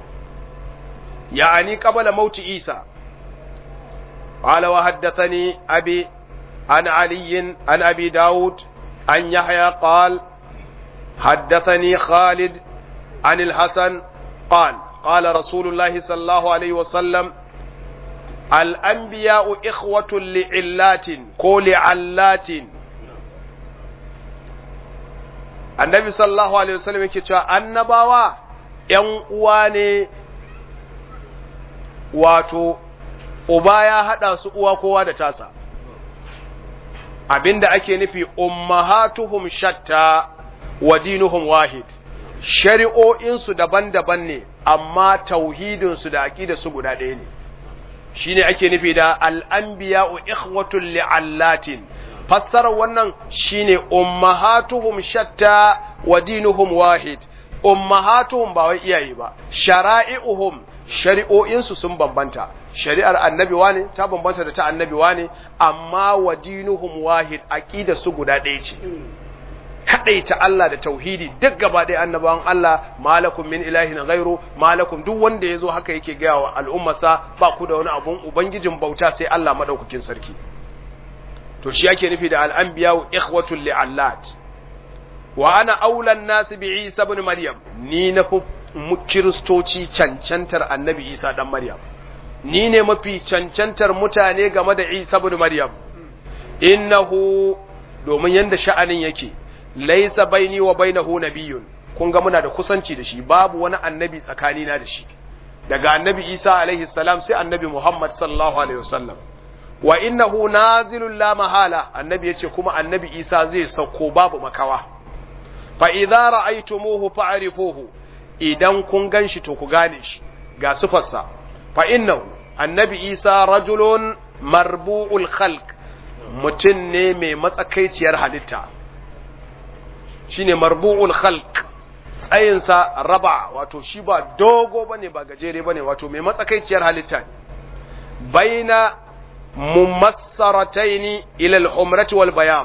yani qabala mauti Isa قال وحدثني أبي عن علي عن أبي داود عن يحيى قال حدثني خالد عن الحسن قال قال رسول الله صلى الله عليه وسلم الأنبياء إخوة لعلات كل علات النبي صلى الله عليه وسلم يكتشف annabawa ‘yan uwa ne wato uba ya haɗa su uwa kowa da tasa abinda ake nufi ummahatuhum shatta wa dinuhum wahid shari'o'insu daban-daban ne amma tauhidinsu da aƙidarsu guda ɗaya ne shine ake nufi da al'anbiya'u ikhwatul li'allatin fassarar wannan shine ummahatuhum shatta wa dinuhum wahid ummahatuhum ba wai iyaye ba shara'i'uhum shari'o'insu sun bambanta shari'ar annabi wane ta bambanta da ta annabi wane amma wa dinuhum wahid aqida su guda ɗaya ce ta Allah da tauhidi duk gaba ɗaya annabawan Allah malakum min ilahin ghairu malakum duk wanda yazo haka yake gaya wa al'ummarsa ba ku da wani abun ubangijin bauta sai Allah madaukakin sarki to shi yake nufi da al'anbiya ikhwatul li'allat wa ana aulan nas bi Isa ibn Maryam ni na fi kiristoci cancantar annabi Isa dan Maryam ni ne mafi cancantar mutane game da Isa ibn Maryam innahu domin yanda sha'anin yake laisa baini wa bainahu nabiyyun kun ga muna da kusanci da shi babu wani annabi tsakani na da shi daga annabi Isa alaihi salam sai annabi Muhammad sallallahu alaihi wasallam wa innahu nazilul la mahala annabi yace kuma annabi Isa zai sauko babu makawa fa idza ra'aytumuhu fa'rifuhu idan kun ganshi to ku gane shi ga sufarsa fa innahu annabi Isa rajulun marbu'ul khalq mutum ne mai matsakaiciyar halitta shine marbu'ul khalq tsayinsa raba wato shi ba dogo bane ba gajere bane wato mai matsakaiciyar halitta ne baina mumassarataini ila al-humrati wal bayad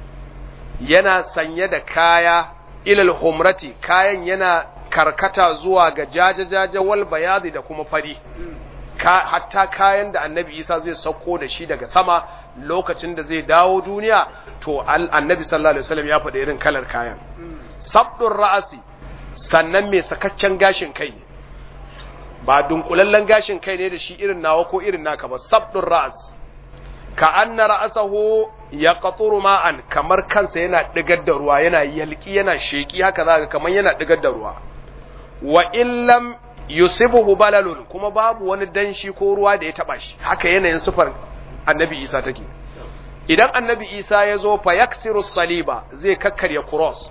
yana sanye da kaya ila al-humrati kayan yana karkata zuwa ga jajajaja wal bayadi da kuma fari ka, hatta kayan da annabi isa zai sauko da shi daga sama lokacin da zai dawo duniya to annabi sallallahu alaihi wasallam ya faɗa irin kalar kayan sabdun ra'asi sannan mai sakaccen gashin kai ne ba dunkulallen gashin kai ne da shi irin nawa ko irin naka ba sabdun ra'as ka anna ra'asahu ya qaturu ma'an kamar kansa yana digar da ruwa yana yalki yana sheki haka zaka kamar yana digar da ruwa wa illam yusibuhu balalun kuma babu wani danshi ko ruwa da ya taba shi haka yanayin sufar annabi isa take idan annabi isa ya zo fa yaksiru saliba zai kakkarya cross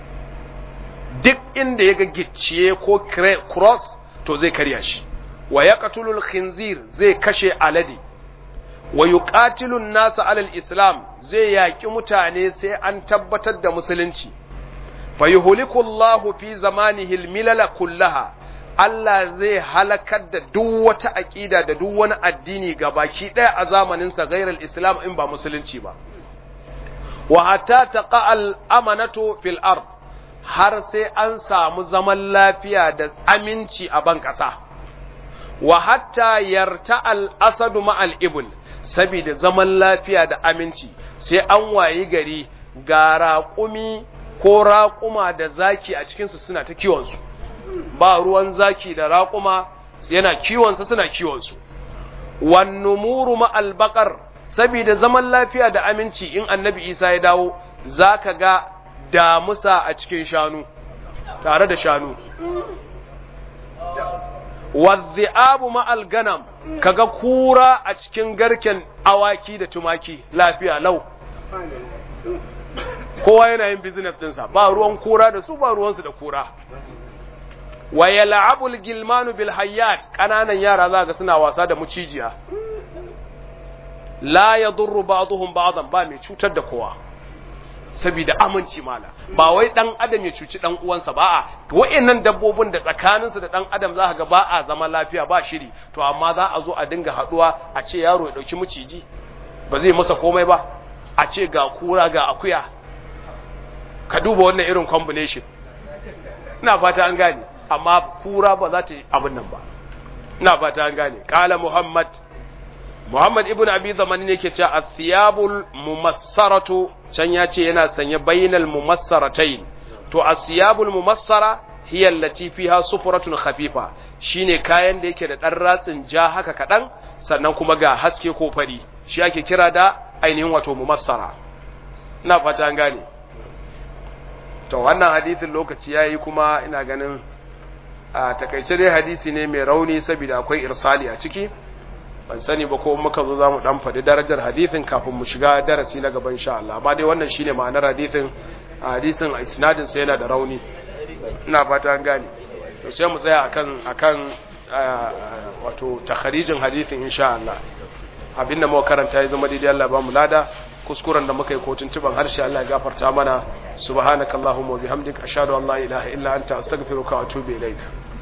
duk inda ya ga gicciye ko cross to zai karya shi wa yaqtulul khinzir zai kashe alade wa yuqatilun nasa alal islam zai yaki mutane sai an tabbatar da musulunci fa yuhliku Allahu fi zamanihi al-milala kullaha Allah zai halakar da duk wata aƙida da duk wani addini ga baki ɗaya a zamaninsa gairar Islam in ba musulunci ba. Wa hatta taqa al-amanatu fil ard har sai an samu zaman lafiya da aminci a ban ƙasa. Wa hatta yarta al-asadu ma al-ibl saboda zaman lafiya da aminci sai an wayi gari ga raƙumi ko raƙuma da zaki a cikinsu suna ta kiwonsu. ba ruwan zaki da raƙuma yana kiwonsa suna kiwonsu wannumuru ma'albaƙar saboda zaman lafiya da aminci in annabi isa ya dawo za ka ga damusa a cikin shanu tare da shanu wadhi'abu ma'al ganam kaga kura a cikin garken awaki da tumaki lafiya lau kowa yana yin business ɗinsa ba ruwan kura da su ba ruwansu da kura wa yal'abul gilmanu bil hayyat kananan yara za ga suna wasa da mucijiya la yadurru ba'dhum ba'dan ba mai cutar da kowa saboda aminci mala ba wai dan adam ya cuci dan uwansa ba a wa'annan dabbobin da tsakaninsu da dan adam za ga ba a zama lafiya ba shiri to amma za a zo a dinga haduwa a ce yaro ya dauki muciji ba zai masa komai ba a ce ga kura ga akuya ka duba wannan irin combination ina fata an gane amma kura ba za ta yi abin nan ba ina fata an gane kala muhammad muhammad ibn abi zamani ne ke cewa athiyabul mumassaratu can ya ce yana sanye bainal mumassaratain to athiyabul mumassara hiya allati fiha sufratun khafifa shine kayan da yake da dan ratsin ja haka kadan sannan kuma ga haske ko fari shi ake kira da ainihin wato mumassara ina fata an gane to wannan hadisin lokaci yayi kuma ina ganin a takaice dai hadisi ne mai rauni saboda akwai irsali a ciki ban sani ba ko muka zo zamu dan faɗi darajar hadisin kafin mu shiga darasi na gaban insha Allah amma dai wannan shine ma'anar hadisin hadisin isnadin sa yana da rauni ina fata an gane to sai mu tsaya akan akan wato takharijin hadisin insha Allah abinda muka karanta ya zama daidai Allah ba mu lada kuskuren da muka yi ko tuntuban harshe Allah ya gafarta mana subhanakallahumma wa bihamdika ashhadu an la ilaha illa anta astaghfiruka wa atubu ilaik